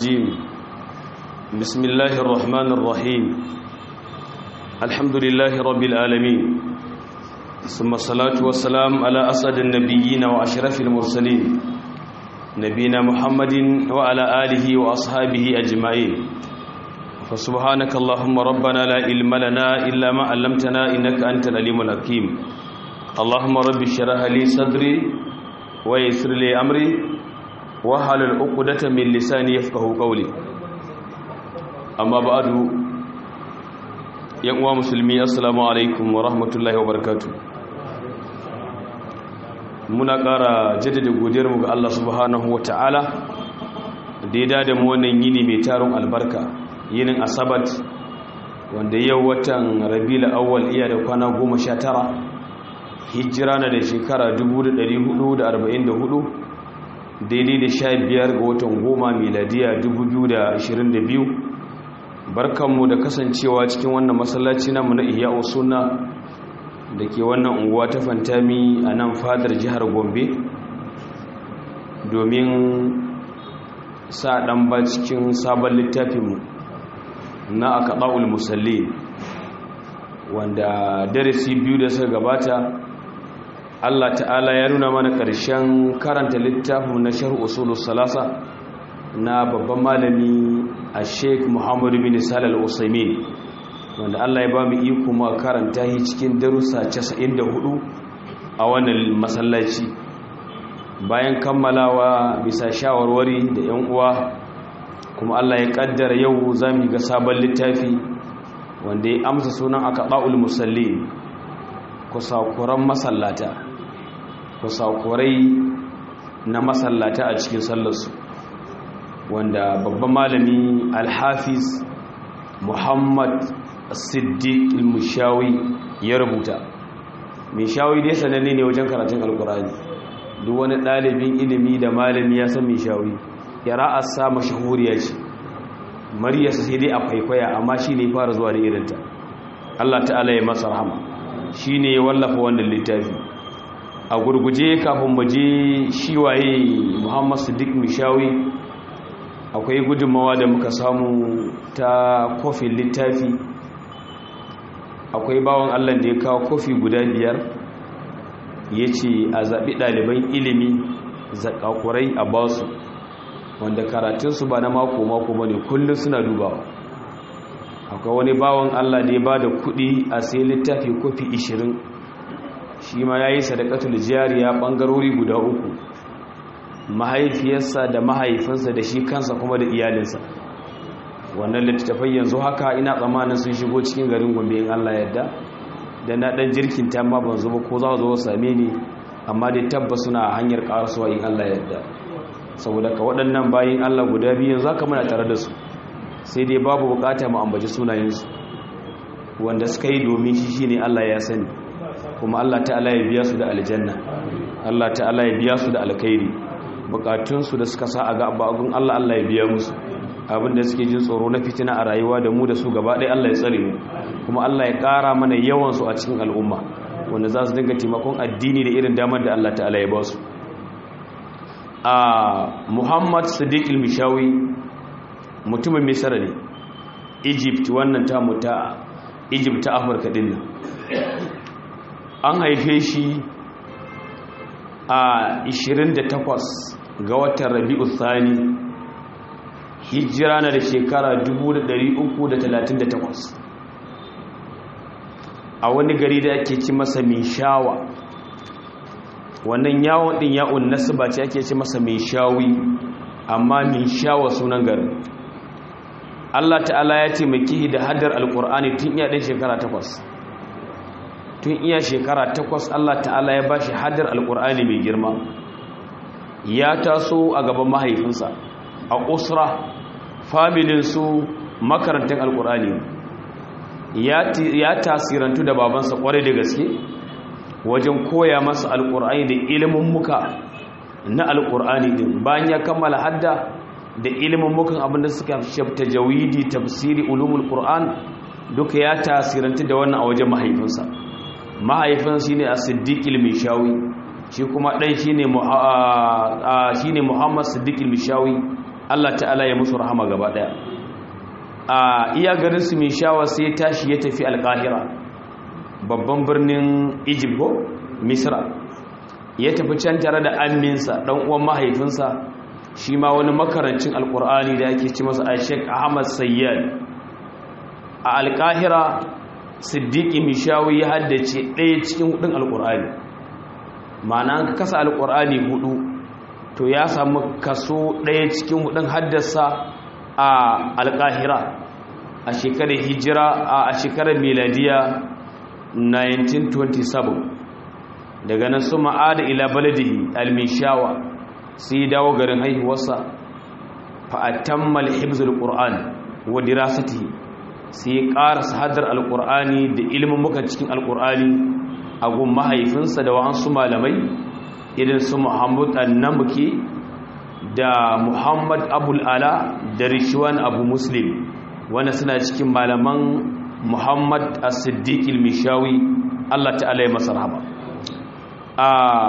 الرجيم بسم الله الرحمن الرحيم الحمد لله رب العالمين ثم الصلاة والسلام على أسعد النبيين وأشرف المرسلين نبينا محمد وعلى آله وأصحابه أجمعين فسبحانك اللهم ربنا لا علم لنا إلا ما علمتنا إنك أنت العليم الحكيم اللهم رب اشرح لي صدري ويسر لي أمري wahalar uqdatan min lisani yafqahu qawli amma ba'du yan uwa musulmi assalamu alaikum wa rahmatullahi wa barakatuh muna ƙara jaddada godiyar mu ga Allah subhanahu wa ta'ala da ya dada mu wannan yini mai taron albarka yinin asabat wanda yau watan rabiul awwal iya da kwana 19 hijira na da shekara 1444 daidai da sha biyar ga watan goma miladiya 2022 barkanmu da kasancewa cikin wannan masallaci namu na iya suna da ke wannan unguwa ta fantami a nan fadar jihar gombe domin sa ɗan ba cikin sabon littafinmu na akaɗa'ul musalli wanda darasi biyu da suka gabata Allah ta'ala ya nuna mana ƙarshen karanta littafin na sharh usulus salasa na babban malami a sheik muhammadu bin salal usaimin wanda Allah ya ba mu iko ma karanta shi cikin darussa 94 a wannan masallaci bayan kammalawa bisa shawarwari da yan uwa kuma Allah ya kaddara yau zamu ga sabon littafi wanda ya amsa sunan aqaul musallin kusakuran masallata kusakurai na masallata a cikin sallarsu wanda babban malami alhafiz muhammad siddiq al-mushawi ya rubuta mishawi dai sananne ne wajen karatun alkurani duk wani ɗalibin ilimi da malami ya san mishawi ƙira'arsa mashahuriya ce maryarsa sai dai a kwaikwaya amma shi ne fara zuwa da irinta allah ta'ala ya masa rahama shi ne ya wallafa wannan littafi a gurguje kafin maje shi waye muhammad siddiq mishawi akwai gudunmawa da muka samu ta kofin littafi akwai bawan allah da ya kawo kofi guda biyar ya ce a zaɓi ɗaliban ilimi zaƙaƙurai a basu wanda karatunsu ba na mako-mako ba ne kullum suna dubawa akwai wani bawan allah da ya ba da kuɗi a sai littafi kofi 20 shi ma ya yi sadakatul jariya ɓangarori guda uku mahaifiyarsa da mahaifinsa da shi kansa kuma da iyalinsa wannan littattafai yanzu haka ina tsammanin sun shigo cikin garin gombe in allah yadda da na ɗan jirkin ta ma ban zuba ko za zo same ni amma dai tabbas suna hanyar ƙarasuwa in allah yadda saboda ka waɗannan bayan allah guda biyu yanzu haka muna tare da su sai dai babu bukata mu ambaci sunayensu wanda suka yi domin shi shine allah ya sani kuma Allah ta'ala ya biya su da aljanna Allah ta'ala ya biya su da alkhairi bukatunsu da suka sa a ga abun Allah Allah ya biya musu abinda suke jin tsoro na fitina a rayuwa da mu da su gaba ɗaya Allah ya tsare mu kuma Allah ya ƙara mana yawan su a cikin al'umma wanda za su dinga taimakon addini da irin damar da Allah ta'ala ya ba su a Muhammad Sadiq al-Mishawi mutumin Misra ne Egypt wannan ta muta Egypt ta Afirka din nan an haife shi a 28 ga watan rabi'u thani hijira na da shekara 338 a wani gari da ake ci masa mai shawa wannan yawon din ya'un nasaba ce ake ci masa mai shawi amma mai shawa sunan garin Allah ta'ala ya taimaki da haddar alkur'ani tun iya ɗin shekara takwas tun iya shekara takwas Allah ta'ala ya bashi hadar alkur'ani mai girma ya taso a gaban mahaifinsa a usra familinsu makarantar alkur'ani ya tasirantu da babansa kwarai da gaske wajen koya masa alkur'ani da ilimin muka na alkur'ani din bayan ya kammala hadda da ilimin mukan abinda suka shafta jawidi tafsiri ulumul qur'an duka ya tasirantu da wannan a wajen mahaifinsa mahaifin shi ne a siddiƙil mishawi shi kuma ɗai shi ne muhammad siddiƙil mishawi Allah ta'ala ya musu rahama gaba daya a iya garin su mai shawa sai tashi ya tafi alkahira babban birnin egypt ko misra ya tafi can tare da aminsa dan uwan mahaifinsa shi ma wani makarancin alkur'ani da yake ci masa a sheik ahmad sayyad a alkahira siddiqi mishawi ya haddace ɗaya cikin hudun alkur'ani ma'ana an kasa alkur'ani hudu to ya samu kaso ɗaya cikin hudun haddasa a alkahira a shekarar hijira a shekarar miladiya 1927 daga nan su ma'ada ila baladihi almishawa sai dawo garin haihuwarsa fa'atammal hibzul qur'an wa dirasatihi sai ƙara hadar alqur'ani da ilimin muka cikin alqur'ani a gun mahaifinsa da wa'ansu malamai irin su muhammad annamuki da muhammad abul ala da rishwan abu muslim wanda suna cikin malaman muhammad as-siddiq al-mishawi Allah ta'ala ya masa rahama a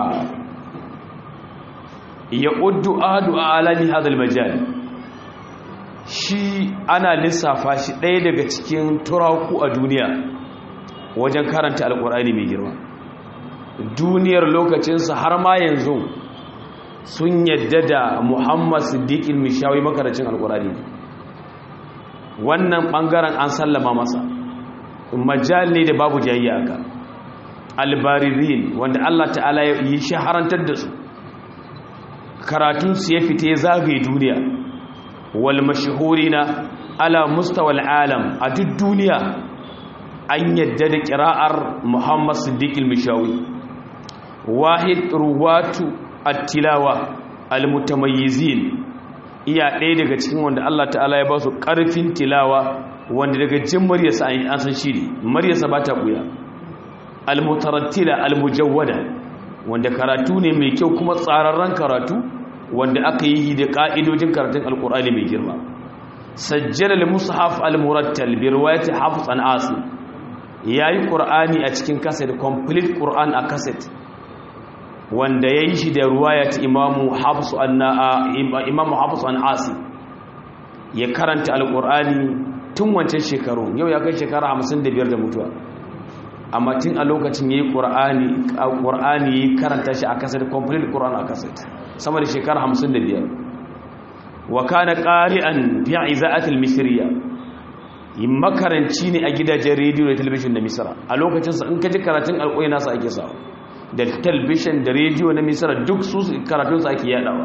ya uddu adu alami hadal majal shi ana lissafa shi ɗaya daga cikin turaku a duniya wajen karanta alkur'ani mai girma duniyar lokacinsa har ma yanzu sun yadda da muhammad siddiqil mishawi makarancin alkur'ani wannan ɓangaren an sallama masa majal ne da babu jayayya aka albaririn wanda allah ta'ala ya yi shaharantar da su karatunsu ya fita ya zagaye duniya wal mashahurina ala mustawal alam a duk duniya an yadda da kira'ar muhammad siddiq al-mishawi wahid ruwatu at-tilawa al-mutamayyizin iya ɗaya daga cikin wanda Allah ta'ala ya ba su ƙarfin tilawa wanda daga jin maryasa an san shi ne maryasa ba ta ɓuya al-mutarattila al-mujawwada wanda karatu ne mai kyau kuma tsararren karatu wanda aka yi da ƙa'idojin karatun alƙur'ani mai girma sajjala al-mushaf al-murattal bi riwayati hafs an asim yayi qur'ani a cikin cassette complete qur'an a cassette wanda yayi shi da riwayat imamu hafs an imamu hafs an asim ya karanta alƙur'ani tun wancan shekaru yau ya kai shekara 55 da mutuwa amma tun a lokacin yayi qur'ani qur'ani yayi karanta shi a cassette complete qur'an a cassette sama da shekara 55 wa kana qari'an fi iza'at al-misriya makaranci ne a gidajen rediyo da talabijin na misra a lokacin sa in ka ji karatun alƙoyi nasa ake sawa da talabijin da rediyo na misra duk su karatun sa ake yadawa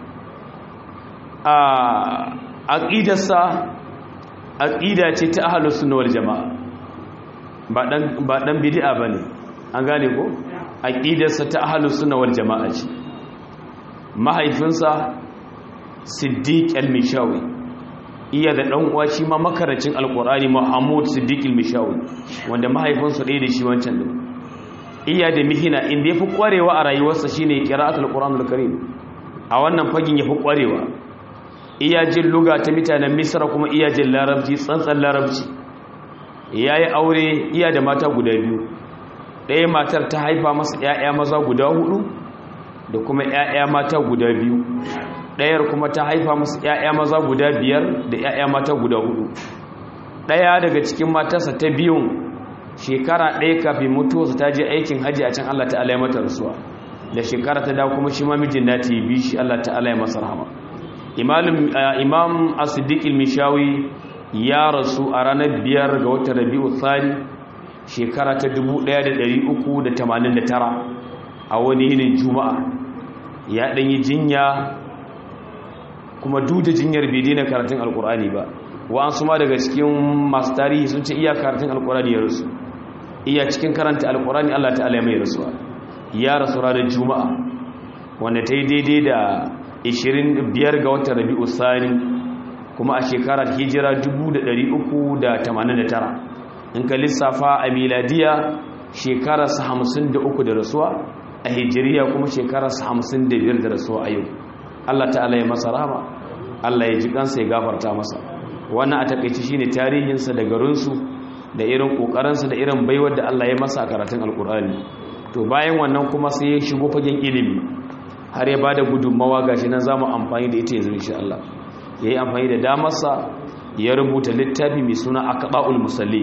a aqidarsa aqida ce ta ahlus sunna wal jamaa ba dan ba dan bid'a bane an gane ko aqidarsa ta ahlus sunna wal jamaa ce mahaifinsa siddiq al-mishawi iya da dan uwa shi ma makaracin alqur'ani mahmud siddiq al-mishawi wanda mahaifinsa ɗaya da shi wancan din iya da mihina inda yafi kwarewa a rayuwarsa shine qira'atul qur'anul karim a wannan fagin yafi kwarewa iya jin luga ta mutanen misra kuma iya jin larabci tsantsan larabci yayi aure iya da mata guda biyu ɗaya matar ta haifa masa ƴaƴa maza guda hudu da kuma ‘ya'ya mata guda biyu ɗayar kuma ta haifa musu ‘ya'ya maza guda biyar da ‘ya'ya mata guda hudu ɗaya daga cikin matarsa ta biyun shekara ɗaya kafin mutuwarsa ta je aikin hajji a can Allah ta'ala ya mata rasuwa da shekara ta dawo kuma shi ma mijin na ta yi bi shi Allah ta'ala ya masa rahama imam as-siddiq mishawi ya rasu a ranar biyar ga watan rabi'u thani shekara ta 1389 a wani yinin juma'a ya ɗanyi jinya kuma duda jinyar bai daina karatun alkur'ani ba wa'ansu ma daga cikin masu tarihi sun ce iya karatun alkur'ani ya rasu iya cikin karanta alkur'ani allah ta'ala mai rasuwa ya rasu ranar juma'a wanda ta yi daidai da 25 ga watan rabi'u sani kuma a shekarar hijira 389 in ka lissafa a miladiya shekararsa 53 da rasuwa a hijiriya kuma shekararsa hamsin da biyar da rasuwa a yau Allah ta'ala ya masa rama Allah ya ji kansa ya gafarta masa wannan a takaici shine tarihinsa da garinsu da irin kokarinsa da irin baiwar da Allah ya masa a karatun alkur'ani to bayan wannan kuma sai ya shigo fagen ilimi har ya bada gudunmawa gashi nan zamu amfani da ita yanzu insha Allah yayi amfani da damarsa ya rubuta littafi mai suna aqba'ul musallin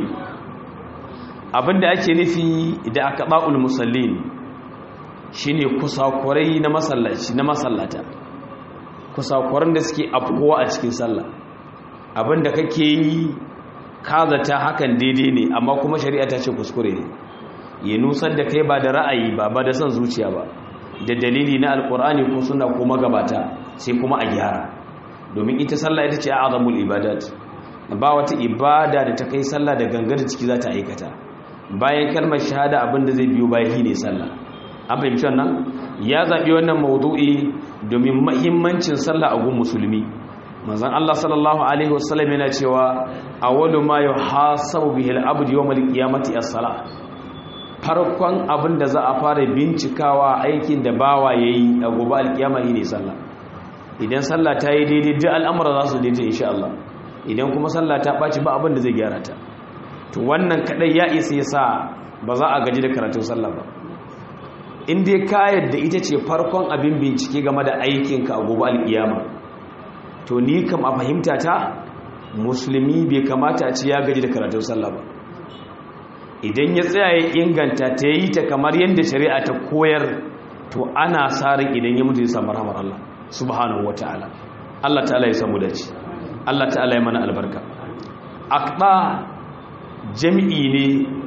abinda ake nufi da aqba'ul musallin shine kusakurai na masallaci na masallata kusakuran da suke afkowa a cikin sallah abinda kake yi kazata hakan daidai ne amma kuma shari'a ta ce kuskure ne ya nusar da kai ba da ra'ayi ba ba da son zuciya ba da dalili na alkur'ani ko suna ko magabata sai kuma a gyara domin ita sallah ita ce azamul ibadat ba wata ibada da ta kai sallah da gangar ciki za ta aikata bayan kalmar shahada abin da zai biyo bayan ne sallah an fahimci wannan ya zaɓi wannan maudu'i domin mahimmancin sallah a gun musulmi manzon Allah sallallahu alaihi wasallam yana cewa awwalu ma yuhasabu bihi al-abdu yawm al-qiyamati as-salah farkon abin da za a fara bincikawa aikin da bawa yayi a gobe al-qiyama ne sallah idan sallah ta yi daidai duk al'amura za su daidai insha Allah idan kuma sallah ta ɓaci ba abin da zai gyara ta to wannan kadai ya isa ya sa ba za a gaji da karatun sallah ba in dai ka yadda ita ce farkon abin bincike game da aikinka a gobe alkiyama to ni kam a fahimta ta musulmi bai kamata a ce ya gaji da karatun sallah ba idan ya tsaya ya inganta ta yi ta kamar yadda shari'a ta koyar to ana sarin idan ya mutu ya samu rahmar Allah subhanahu wataala Allah ta'ala ya samu dace Allah ta'ala ya mana albarka aqda jami'i ne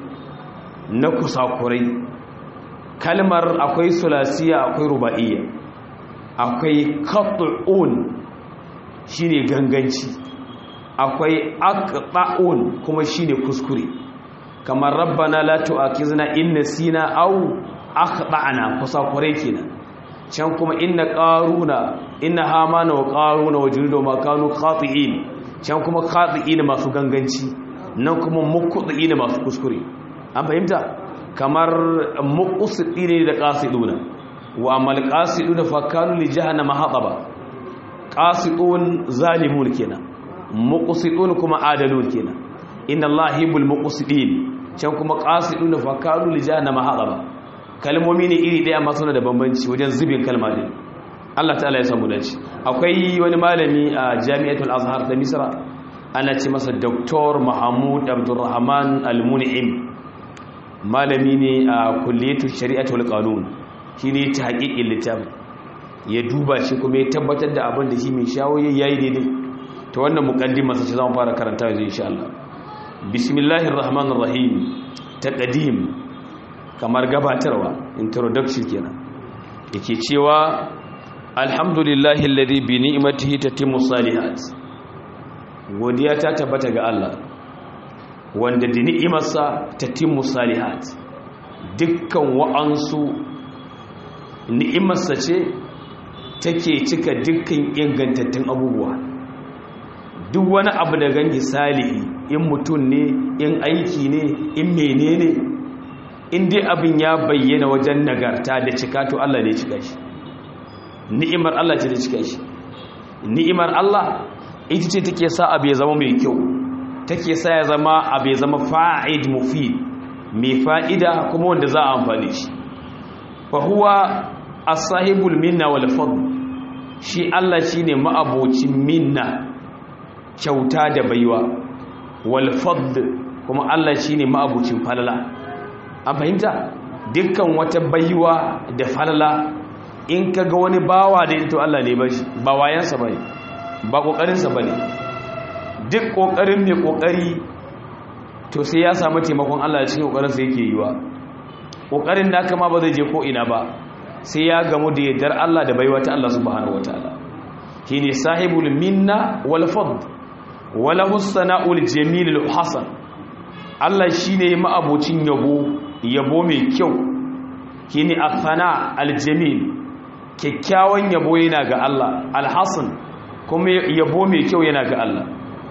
na kusakurai kalmar akwai sulasiya akwai ruba'iyya akwai qat'un shine ganganci akwai aqta'un kuma shine kuskure kamar rabbana la tu'akizna in nasina aw akhtana kusakurai kenan can kuma inna qaruna inna hamana wa qaruna wa juludu ma kanu khati'in can kuma khati'in masu ganganci nan kuma muqti'in masu kuskure an fahimta kamar muqsidine da qasiduna wa amal qasiduna fa kanu li jahannama hataba qasidun zalimun kenan muqsidun kuma adalun kenan inna allaha yuhibbul muqsidin can kuma qasiduna fa kanu li jahannama hataba kalmomi ne iri daya amma suna da bambanci wajen zubin kalma din Allah ta'ala ya samu dace akwai wani malami a Jami'atul Azhar ta Misra ana ce masa Dr. Mahmud Abdulrahman Al-Mun'im malami ne a kulliyatu shari'atu wal qanun shine ta haƙiƙin littafin ya duba shi kuma ya tabbatar da abin da shi mai shawo yayi daidai to wannan muqaddima sai zamu fara karanta yanzu insha Allah bismillahir rahmanir rahim taqdim kamar gabatarwa introduction kenan yake cewa alhamdulillahi alladhi bi ni'matihi tatimmu salihat godiya ta tabbata ga Allah wanda da ni'imarsa tatimmu salihat dukkan wa'ansu ni'imarsa ce take cika dukkan ingantattun abubuwa duk wani abu da gangi salihi in mutum ne in aiki ne in menene in dai abin ya bayyana wajen nagarta da cika to Allah ne cika shi ni'imar Allah ce da cika shi ni'imar Allah ita ce take sa abu ya zama mai kyau take sa ya zama abu ya zama fa'id mufid mai fa'ida kuma wanda za a amfani shi fa huwa as-sahibul minna wal fadl shi Allah shine ma'abocin minna kyauta da baiwa wal fadl kuma Allah shine ma'abocin falala an fahimta dukkan wata baiwa da falala in ka ga wani bawa da ito Allah ne bashi ba wayansa bane ba kokarinsa bane duk kokarin mai kokari to sai ya samu taimakon Allah cikin kokarinsa yake yiwa kokarin da kama ba zai je ko ina ba sai ya gamu da yardar Allah da baiwa ta Allah subhanahu wataala shine sahibul minna wal fadl walahu sana'ul jamil hasan Allah shine ma'abocin yabo yabo mai kyau shine athana aljamil kyakkyawan yabo yana ga Allah alhasan kuma yabo mai kyau yana ga Allah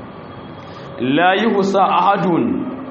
la yuhsa ahadun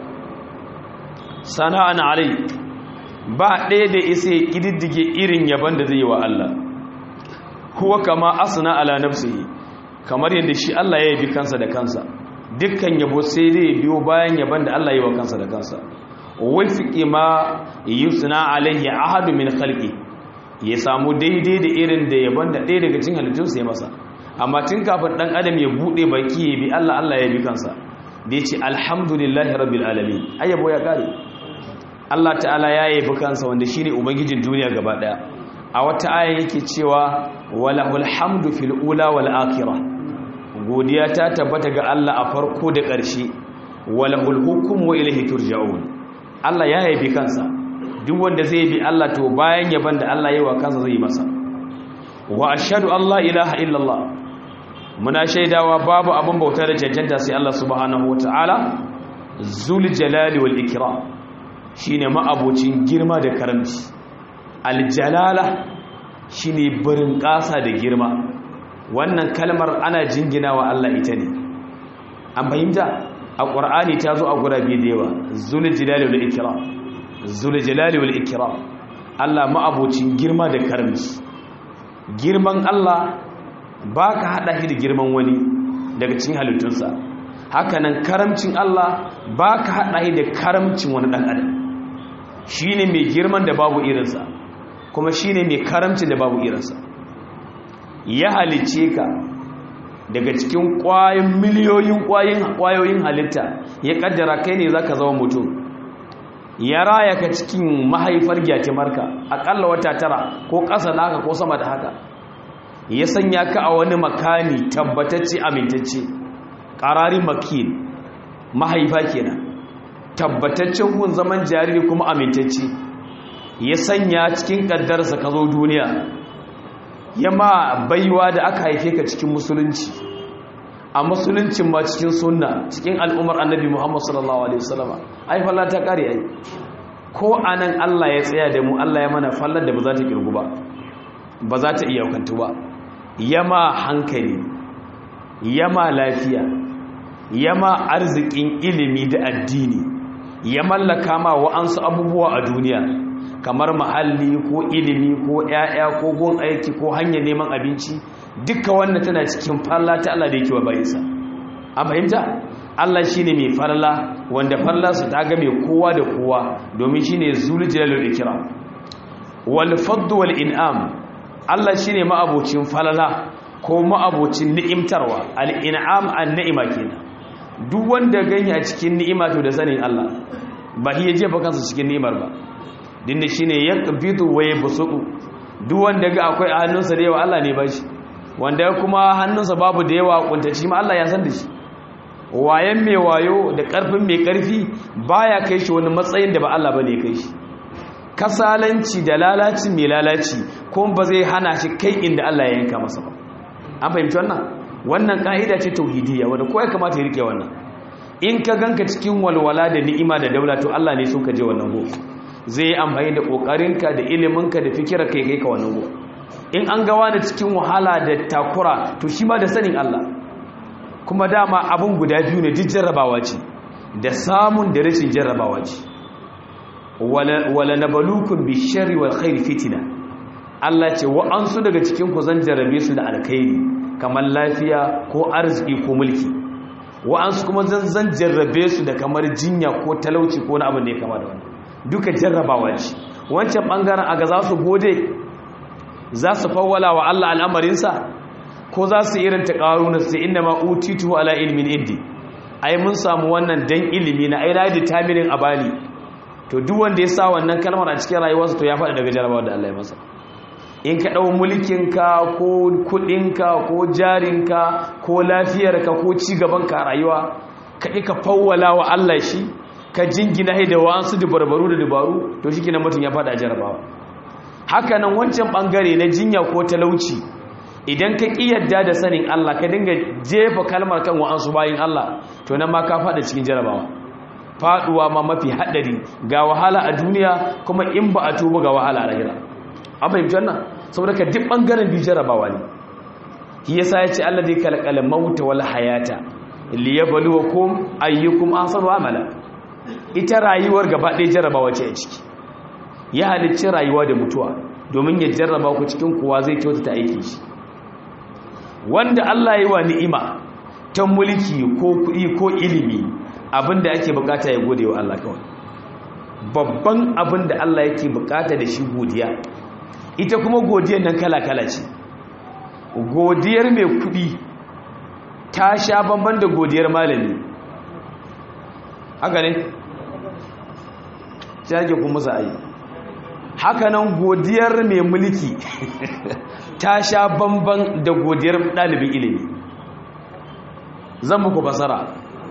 sana'an alai ba ɗaya da isa ya ƙididdige irin yaban da zai yi wa Allah kuwa kama asna ala nafsihi kamar yadda shi Allah ya yabi kansa da kansa dukkan yabo sai dai biyo bayan yaban da Allah ya yi wa kansa da kansa wafiƙi ma yusna alayhi ahadu min khalqi ya samu daidai da irin da yaban da ɗaya daga cikin halittunsa ya masa amma tun kafin dan adam ya bude baki ya bi Allah Allah ya bi kansa da yace alhamdulillahi rabbil alamin ayyabo ya kare Allah ta'ala ya yabi kansa wanda shine ubangijin duniya gaba daya a wata aya yake cewa walahul hamdu fil ula wal akhirah godiya ta tabbata ga Allah a farko da ƙarshe walahul hukmu wa ilayhi turja'un Allah ya yabi kansa duk wanda zai bi Allah to bayan yaban da Allah yayi wa kansa zai yi masa wa ashhadu an la ilaha illallah muna shaidawa babu abin bauta da cancanta sai Allah subhanahu wataala zul jalali wal ikram shine ma'abocin girma da karamci aljalala shine barin ƙasa da girma wannan kalmar ana jinginawa Allah ita ne an fahimta a ƙur'ani ta zo a gurabe da yawa zul jalali wal ikram zul jalali wal ikram Allah ma'abocin girma da karamci girman Allah ba ka haɗa shi da girman wani daga cikin halittunsa hakanan karamcin Allah ba ka haɗa shi da karamcin wani ɗan adam shi ne mai girman da babu irinsa kuma shi ne mai karamcin da babu irinsa ya halice ka daga cikin ƙwayoyin miliyoyin ƙwayoyin halitta ya ƙaddara kai ne za ka zama mutum ya raya ka cikin mahaifar gyatimarka aƙalla wata tara ko ƙasa da haka ko sama da haka ya sanya ka a wani makani tabbatacce amintacce ƙarari makin mahaifa kenan tabbataccen gun zaman jariri kuma amintacce ya sanya cikin ƙaddarsa ka zo duniya ya ma baiwa da aka haife ka cikin musulunci a musuluncin ma cikin sunna cikin al'ummar annabi muhammad sallallahu alaihi wasallama ai falla ta kare ai ko anan Allah ya tsaya da mu Allah ya mana fallar da ba za ta kirgu ba ba za ta iya kantu ba yama hankali yama lafiya yama arzikin ilimi da addini ya mallaka ma wa'ansu abubuwa a duniya kamar mahalli ko ilimi ko ƴaƴa ko gun aiki ko hanyar neman abinci duka wannan tana cikin falla ta Allah da yake wa bayinsa an fahimta Allah shine mai farla wanda farlarsa ta ga mai kowa da kowa domin shine zul jalalul ikram wal fadd wal in'am Allah shine ma'abocin falala ko ma'abocin ni'imtarwa al in'am an ni'ima kenan duk wanda ganye a cikin ni'ima to da sanin Allah ba iya jefa kansa cikin ni'imar ba dinda shine yaqbidu wa yabsutu duk wanda ga akwai a hannunsa da yawa Allah ne ba shi wanda kuma hannunsa babu da yawa kuntaci ma Allah ya san da shi wayan mai wayo da karfin mai karfi baya kai shi wani matsayin da ba Allah bane kai shi kasalanci da lalaci mai lalaci kuma ba zai hana shi kai inda Allah ya yanka masa ba an fahimci wannan wannan ka'ida ce tauhidiyya wanda kowa ya kamata ya rike wannan in ka ganka cikin walwala da ni'ima da daula to Allah ne so ka je wannan go zai yi amfani da kokarinka da iliminka da fikira kai kai ka wannan go in an gawa da cikin wahala da takura to shi ma da sanin Allah kuma dama abun guda biyu ne duk jarrabawa ce da samun da rashin jarrabawa ce wala nabalukum bisharri wal khairi fitina Allah ce wa'ansu daga cikin ku zan jarrabe su da alkhairi kamar lafiya ko arziki ko mulki wa'ansu kuma zan zan jarrabe su da kamar jinya ko talauci ko wani abu ne kama da wani duka jarrabawa ce wancan bangaren aga za su gode za su fawwala wa Allah al'amarinsa ko za su irin ta ƙaruna sai inda ma utitu ala ilmin indi ai mun samu wannan dan ilimi na ai na determining abali to duk wanda ya sa wannan kalmar a cikin rayuwarsa to ya faɗi daga jarabawa da Allah ya masa in ka ɗau mulkinka ko kuɗinka ko jarinka ko lafiyarka ko cigabanka a rayuwa ka ka fawwala wa Allah shi ka jingina da wa'ansu dabarbaru da dabaru to shi kina mutum ya faɗa jarabawa haka nan wancan ɓangare na jinya ko talauci idan ka ƙi yadda da sanin Allah ka dinga jefa kalmar kan wa'ansu bayin Allah to nan ma ka faɗa cikin jarabawa faɗuwa ma mafi haɗari ga wahala a duniya kuma in ba a tuba ga wahala a lahira an fahimci wannan saboda ka duk ɓangaren bi jarabawa ne shi yasa ya ce Allah zai kalkala mauta wal hayata liyabluwakum ayyukum ahsanu amala ita rayuwar gaba ɗaya jarabawa ce a ciki ya halicci rayuwa da mutuwa domin ya jarraba ku cikin kuwa zai kyautata aiki shi wanda Allah ya yi wa ni'ima ta mulki ko kuɗi ko ilimi abinda ake bukata ya gode wa Allah kawai babban abinda Allah yake bukata da shi godiya ita kuma godiyar nan kala-kala ce godiyar mai kudi ta sha bamban da godiyar malami haka ne jage kuma za a yi hakanan godiyar mai mulki ta sha bamban da godiyar ɗalibin ilimi zan muku fasara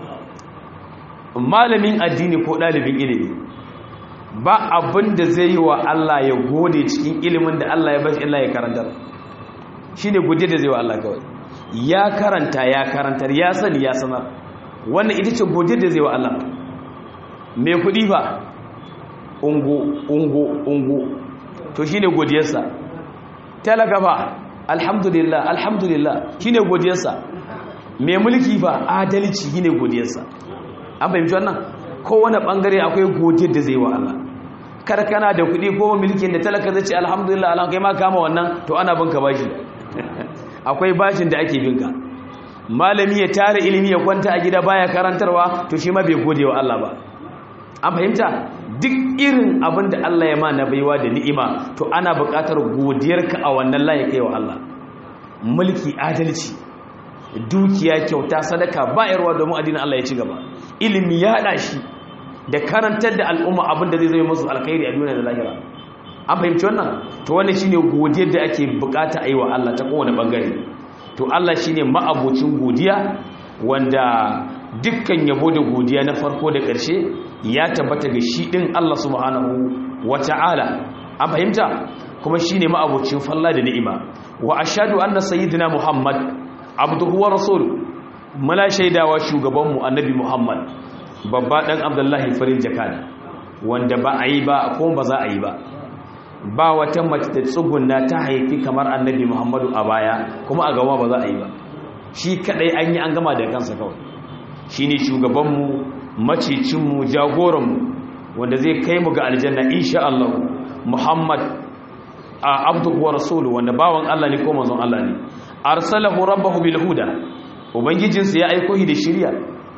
malamin addini ko ɗalibin ilimi ba abin da zai yi wa Allah ya gode cikin ilimin da Allah ya bashi Allah ya karantar shi ne gode da zai wa Allah kawai ya karanta ya karantar ya sani ya sanar wannan ita ce gode da zai wa Allah mai kuɗi ba ungo ungo ungo to shi ne godiyarsa talaka ba alhamdulillah alhamdulillah shi ne godiyarsa mai mulki ba adalci shi ne godiyarsa an fahimci wannan kowane bangare akwai godiyar da zai wa Allah kar kana da kuɗi ko mulkin da talaka zai ce alhamdulillah Allah kai ma kama wannan to ana binka bashi akwai bashin da ake binka malami ya tare ilimi ya kwanta a gida baya karantarwa to shi ma bai gode wa Allah ba an fahimta duk irin abin da Allah ya ma na baiwa da ni'ima to ana buƙatar godiyarka a wannan layi kai wa Allah mulki adalci dukiya kyauta sadaka bayarwa domin addinin Allah ya ci gaba ilimi ya haɗa shi da karantar da al'umma abin da zai zai musu alkhairi a duniya da lahira an fahimci wannan to wannan shine godiyar da ake bukata a yi wa Allah ta kowane bangare to Allah shine ma'abocin godiya wanda dukkan yabo da godiya na farko da ƙarshe ya tabbata ga shi ɗin Allah subhanahu wata'ala an fahimta kuma shine ma'abocin falla da ni'ima wa ashhadu anna sayyidina muhammad abduhu wa rasul mala shaidawa shugabanmu annabi muhammad babba dan abdullahi farin jakada wanda ba a yi ba ko ba za a yi ba ba wata mace da tsugunna ta haifi kamar annabi muhammadu a baya kuma a gama ba za a yi ba shi kadai an yi an gama da kansa kawai shi ne shugabanmu macicinmu jagoranmu wanda zai kai mu ga aljanna insha Allah muhammad a abduhu wa rasulu wanda bawan Allah ne ko manzon Allah ne arsalahu rabbahu bil huda ubangijinsa ya aiko shi da shiriya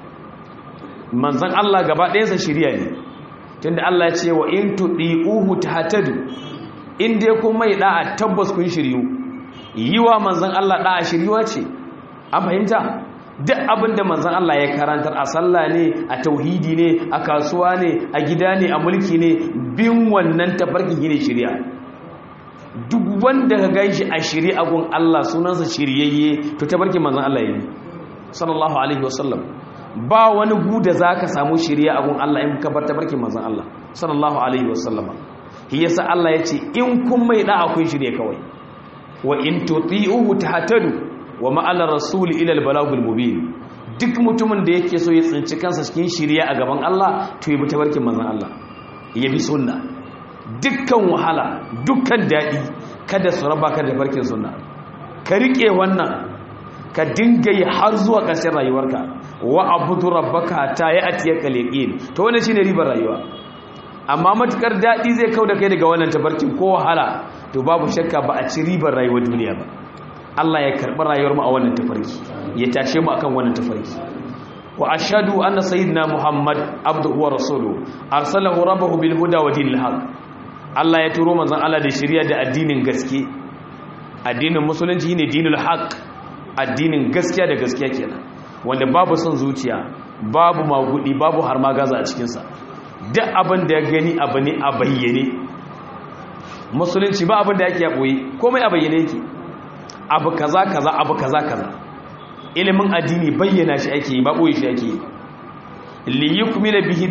manzon Allah gaba ɗayansa shiriya ne tunda Allah ya ce wa in tudiuhu tahtadu in dai kun mai da'a tabbas kun shiryu yiwa manzon Allah da'a shiryuwa ce an fahimta duk abin da manzon Allah ya karantar a sallah ne a tauhidi ne a kasuwa ne a gida ne a mulki ne bin wannan tafarkin ne shiriya duk wanda ka ganshi a shiri gun Allah sunansa shiryayye to tabarkin manzon Allah yayi sallallahu alaihi wasallam ba wani gu da zaka samu shiriya gun Allah in ka bar tabarkin manzon Allah sallallahu alaihi wasallam shi yasa Allah yace in kun mai da akwai shirye kawai wa in tuti'uhu tahtadu wa ma ala rasuli ila al balagul mubin duk mutumin da yake so ya tsinci kansa cikin shiriya a gaban Allah to yi bi tabarkin manzon Allah ya bi sunna dukkan wahala dukkan daɗi kada su raba ka da farkin suna ka riƙe wannan ka dinga yi har zuwa ƙarshen rayuwarka wa abudu rabbaka ta yi atiyar kaleƙin to wannan shine ribar rayuwa amma matukar daɗi zai kau da kai daga wannan tabarkin ko wahala to babu shakka ba a ci ribar rayuwar duniya ba Allah ya karɓi rayuwar mu a wannan tafarki ya tashe mu akan wannan tafarki wa ashhadu anna sayyidina muhammad abduhu wa rasuluhu arsalahu rabbahu bil huda wa dinil haqq Allah ya turo manzon Allah da shari'a da addinin gaske addinin musulunci ne dinul haqq addinin gaskiya da gaskiya kenan wanda babu son zuciya babu magudi babu har magaza a cikin sa duk abin da ya gani abu ne a bayyane musulunci ba abin da yake ya boye komai a bayyane yake abu kaza kaza abu kaza kaza ilimin addini bayyana shi ake yi ba boye shi ake yi li yukmila bihi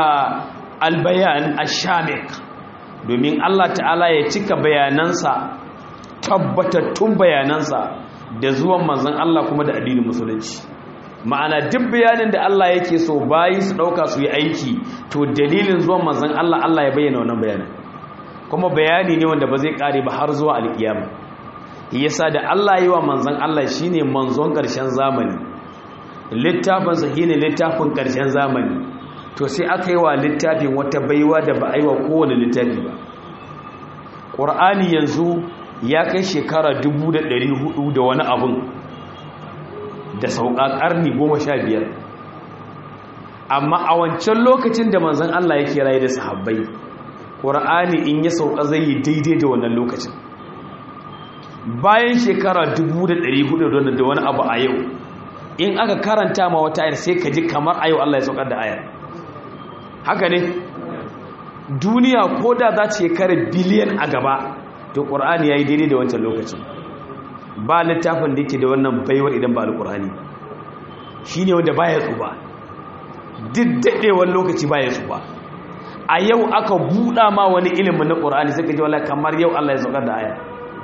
albayan ash-shamik domin Allah ta'ala ya cika bayanansa tabbatattun bayanansa da zuwan manzon Allah kuma da addinin musulunci ma'ana duk bayanin da Allah yake so bayi su dauka su yi aiki to dalilin zuwan manzon Allah Allah ya bayyana wannan bayanin kuma bayani ne wanda ba zai kare ba har zuwa alkiyama yasa da Allah yi wa manzon Allah shine manzon karshen zamani littafin sa shine littafin karshen zamani to sai aka yi wa littafin wata baiwa da ba a yi wa kowane littafi ba ƙur'ani yanzu ya kai shekara 1400 da wani abun da sauƙa ƙarni 15 amma a wancan lokacin da manzan Allah yake raye da sahabbai ƙur'ani in ya sauƙa zai yi daidai da wannan lokacin bayan shekara 1400 da wani abu a yau in aka karanta ma wata ayar sai ka ji kamar a yau Allah ya saukar da ayar haka ne duniya ko da za ta shekara biliyan a gaba to ƙur'ani ya yi daidai da wancan lokacin ba littafin da yake da wannan baiwar idan ba alƙur'ani shi ne wanda baya tsuba duk daɗewar lokaci baya tsuba a yau aka buɗa ma wani ilimin na ƙur'ani sai ka ji wala kamar yau Allah ya saukar da ayar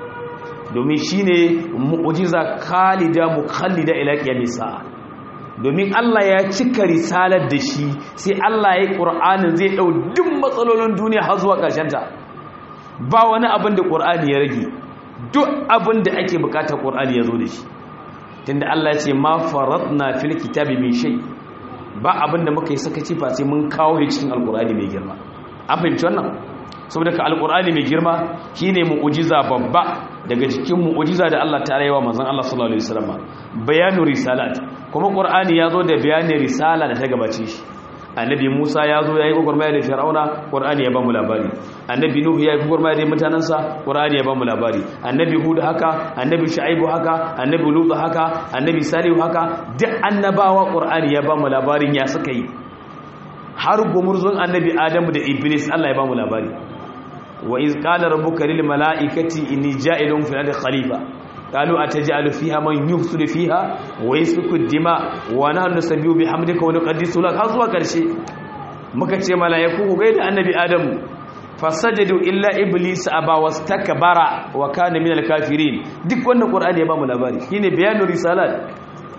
domin shi ne mu'ujiza khalida mukhallida ila qiyamis sa'a domin Allah ya cika risalar da shi sai Allah ya Qur'anin zai dau duk matsalolin duniya har zuwa ƙarshen ta ba wani abin da Qur'ani ya rage duk abin da ake bukatar Qur'ani ya zo da shi tunda Allah ya ce ma faratna fil kitabi min shay ba abin da muka yi sakaci fa sai mun kawo shi cikin alqur'ani mai girma an fahimci wannan saboda ka alqur'ani mai girma shine mu'jiza babba daga cikin mu'jiza da Allah ta rayuwa manzon Allah sallallahu alaihi wasallam bayanu risalat kuma qur'ani yazo da bayanin risala da ta gabace shi annabi Musa yazo yayi gurmaya da Fir'auna qur'ani ya ba mu labari annabi Nuhu yayi gurmaya da mutanansa qur'ani ya ba mu labari annabi Hud haka annabi Shu'aibu haka annabi Lut haka annabi Salihu haka duk annabawa qur'ani ya ba mu labarin ya suka yi har gumurzun annabi Adamu da Iblis Allah ya ba mu labari wa iz qala rabbuka lil mala'ikati inni ja'ilun fil ardi khalifa qalu ataj'alu fiha man yufsidu fiha wa yasfiku dima wa nahnu nusabbihu bihamdika wa nuqaddisu lak har zuwa karshe muka ce mala'iku ku gaida annabi adamu fasajadu illa iblis aba wastakbara wa kana minal kafirin duk wannan qur'ani ya ba mu labari shine bayanul risalat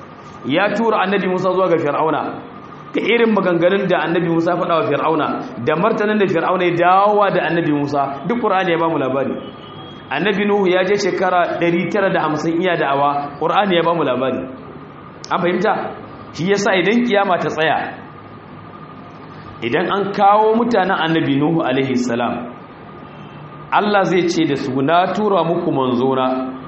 ya tura annabi Musa zuwa ga fir'auna ka irin maganganun da annabi Musa faɗa wa Fir'auna da martanin da Fir'auna ya dawowa da annabi Musa duk Qur'ani ya ba mu labari annabi Nuhu ya je shekara 950 iya da'awa Qur'ani ya ba mu labari an fahimta shi yasa idan kiyama ta tsaya idan an kawo mutanen annabi Nuhu alaihi salam Allah zai ce da su na tura muku manzona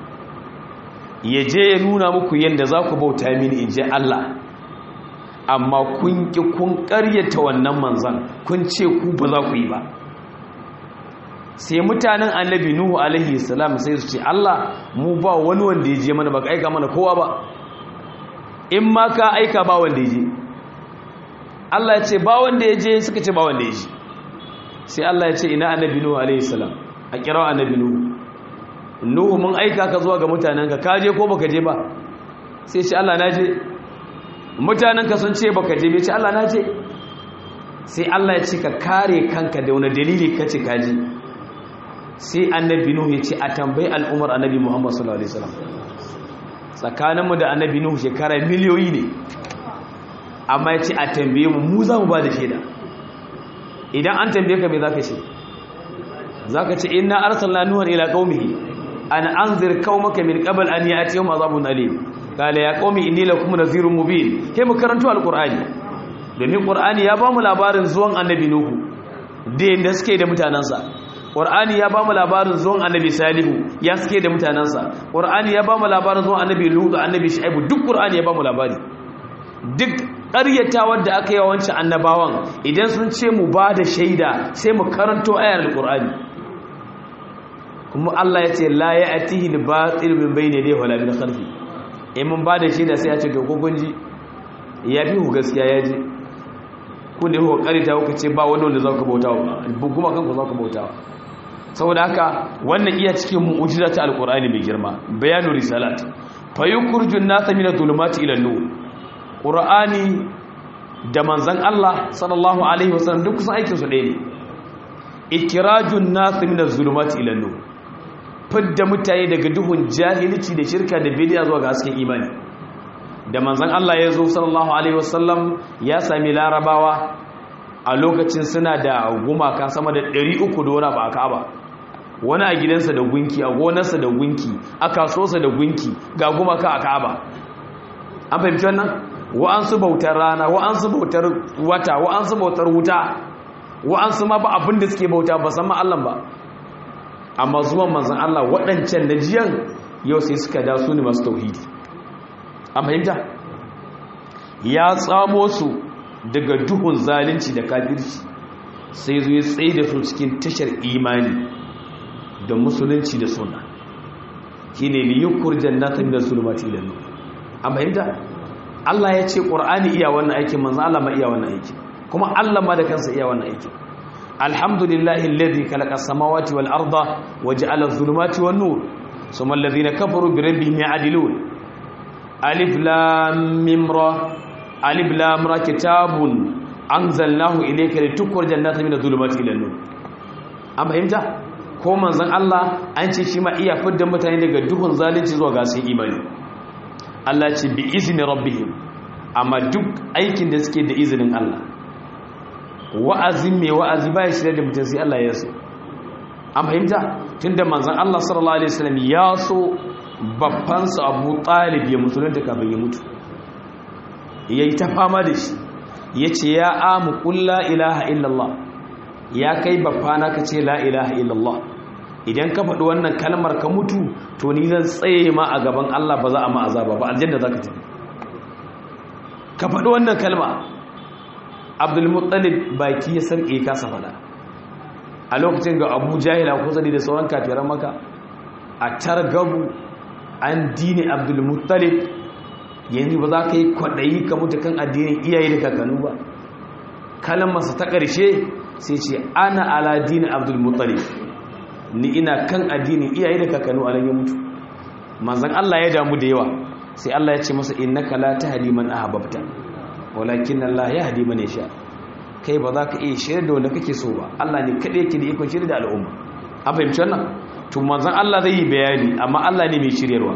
ya je ya nuna muku yadda za ku bauta mini in je Allah amma kun ƙi kun ƙaryata wannan manzan kun ce ku ba za ku yi ba sai mutanen annabi nuhu alaihi salam sai su ce Allah mu ba wani wanda ya je mana ba ka aika mana kowa ba in ma ka aika ba wanda ya je Allah ya ce ba wanda ya je suka ce ba wanda ya je sai Allah ya ce ina annabi nuhu alaihi salam a kira annabi nuhu nuhu mun aika ka zuwa ga mutanenka ka je ko baka je ba sai ce Allah na je mutanenka sun ce baka je bai ce Allah na je sai Allah ya ce ka kare kanka da wani dalili ka ce kaji sai annabi nuhu ya ce a tambayi al'umar annabi muhammad sallallahu alaihi wasallam tsakaninmu da annabi nuhu shekara miliyoyi ne amma ya ce a tambaye mu mu za mu ba da shaida idan an tambaye ka me za ka ce za ka ce ina arsalna nuhan ila qaumihi an anzir qaumaka min qabl an ya'tiyahum azabun alim qala ya qaumi inni lakum nadhirun mubin kai mu karanto alqur'ani domin qur'ani ya ba mu labarin zuwan annabi nuhu da yanda suke da mutanansa qur'ani ya ba mu labarin zuwan annabi salihu ya suke da mutanansa qur'ani ya ba mu labarin zuwan annabi lut annabi shu'aib duk qur'ani ya ba mu labari duk ƙaryatawar da aka yi wa wancan annabawan idan sun ce mu ba da shaida sai mu karanto ayar alqur'ani kuma Allah ya ce la ya atihi al-batil min bayni yadayhi wala min khalfi in mun bada shi da sai ya ce to ko kun ji ya fi ku gaskiya ya ji ku ne ku karita ku ce ba wani wanda zaka bautawa ba kuma kanku zaka bautawa saboda haka wannan iya cikin mu'jiza ta alqur'ani mai girma bayanu risalat fa yukhrijun nasa min adh-dhulumati ila an-nur qur'ani da manzon Allah sallallahu alaihi wasallam duk kusan aikin su ɗaya ne ikrajun nasa min adh-dhulumati ila an-nur fidda mutane daga duhun jahilci da shirka da bidiya zuwa ga hasken imani da manzon Allah ya zo sallallahu alaihi wasallam ya sami larabawa a lokacin suna da gumaka sama da 300 da wani ba a Ka'aba wani a gidansa da gunki a gonarsa da gunki a kasuwarsa da gunki ga gumaka a Ka'aba an fahimci wannan wa'ansu bautar rana wa'ansu bautar wata wa'ansu bautar wuta wa'ansu ma ba abin da suke bauta ba san ma Allah ba amma zuwan manzan Allah waɗancan na jiyan yau sai suka da su ne masu tauhidi a fahimta ya tsamo su daga duhun zalunci da kafirci sai zuwa tsaye da su cikin tashar imani da musulunci da suna shine li yukhrijan nasa min az-zulumati ila nur an fahimta Allah ya ce Qur'ani iya wannan aikin manzo Allah ma iya wannan aikin kuma Allah ma da kansa iya wannan aikin alhamdulillahi alladhi khalaqa as-samawati wal arda wa ja'ala adh-dhulumati wan nur thumma alladhina kafaru bi rabbihim ya'dilun alif lam mim ra alif lam ra kitabun anzalnahu ilayka litukhrijan nasa min adh-dhulumati ila nur an fahimta ko manzon Allah an ce shi ma iya fidda mutane daga duhun zalunci zuwa ga sun imani Allah ce bi izini rabbihim amma duk aikin da suke da izinin Allah wa'azin mai wa'azi ba ya shirya da mutum sai Allah ya so an fahimta tunda manzon Allah sallallahu alaihi wasallam ya so babban sa Abu Talib ya musulunta kafin ya mutu yayi ta fama da shi yace ya amu qul la ilaha illallah ya kai babbana ka ce la ilaha illallah idan ka faɗi wannan kalmar ka mutu to ni zan tsaye ma a gaban Allah ba za a ma azaba ba aljanna za ka tafi ka faɗi wannan kalma abdulmuttalib baki ya sarƙe kasa faɗa a lokacin ga abu jahila kusa da sauran kafiran maka a targabu an dini abdulmuttalib yanzu ba za ka yi kwaɗayi ka mutu kan addinin iyaye da kakannu ba kalmarsa ta ƙarshe sai ce ana ala dini abdulmuttalib ni ina kan addinin iyaye da kakannu a ya mutu manzan Allah ya damu da yawa sai Allah ya ce masa innaka la tahdi man ahbabta walakin Allah yahdi man yasha kai ba za ka iya shirya da wanda kake so ba Allah ne kadai yake da ikon shirya da al'umma an fahimci wannan to manzan Allah zai yi bayani amma Allah ne mai shiryarwa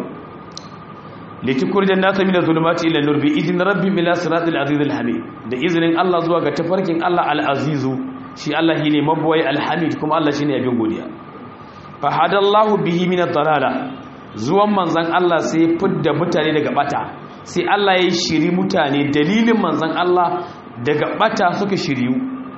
litikurjan nasa min zulumati ila nur bi idin rabbi ila siratil aziz al hamid da izinin Allah zuwa ga tafarkin Allah al azizu shi Allah shine mabawai al hamid kuma Allah shine abin godiya fahadallahu bihi min ad-dalala zuwan manzon Allah sai fidda mutane daga bata sai Allah ya shiri mutane dalilin manzon Allah daga bata suka shiriyu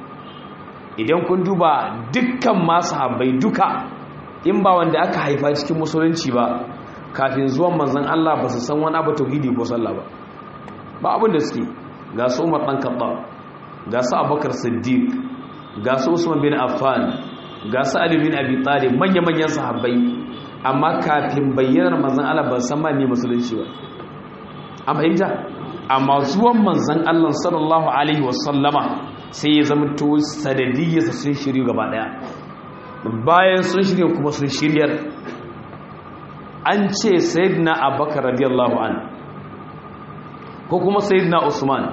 idan kun duba dukkan masu habbai duka in ba wanda aka haifa cikin musulunci ba kafin zuwan manzon Allah ba su san wani abu tauhidi ko sallah ba ba abin da suke ga su Umar dan Khattab ga su Abubakar Siddiq ga su Usman bin Affan ga su Ali bin Abi Talib manya-manyan sahabbai amma kafin bayyanar manzon Allah ban san ma me musulunci ba an fahimta amma zuwan manzon Allah sallallahu alaihi wasallama sai ya zama to sanadiyyarsa sun shiryu gaba daya bayan sun shirya kuma sun shiryar an ce sayyidina Abubakar radiyallahu an ko kuma sayyidina Usman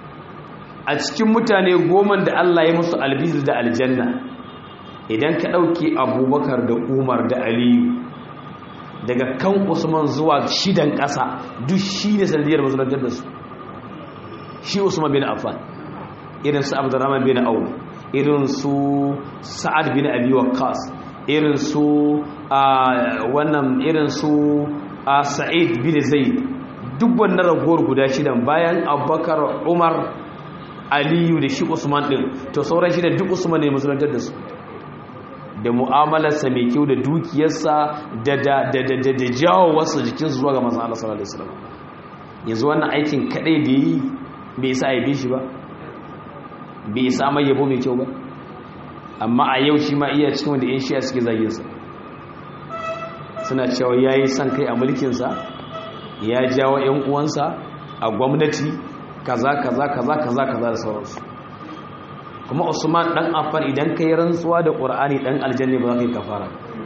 a cikin mutane goma da Allah ya musu albizir da aljanna idan ka ɗauki abubakar da umar da aliyu daga kan usman zuwa shidan ƙasa duk shi ne sanadiyar mazulantar da su shi usman bin affan irin su abdurrahman bin au irin su sa'ad bin abi waqqas irin su wannan irin su sa'id bin zaid duk wannan ragowar guda shidan bayan abubakar umar aliyu da shi usman din to sauran shidan duk usman ne mazulantar da su da mu'amalarsa mai kyau da dukiyarsa da da jawo wasu jikinsu zuwa ga manzan Allah sallallahu alaihi wasallam yanzu wannan aikin kadai da yi bai sa aibe shi ba bai sa mai yabo mai kyau ba amma a yau shi ma iya cikin wanda yan shiya suke zagin sa suna cewa yayi son kai a mulkin sa ya jawo yan uwansa a gwamnati kaza kaza kaza kaza kaza da sauransu kuma usman dan affan idan kai rantsuwa da qur'ani dan aljanna ba za ka yi kafara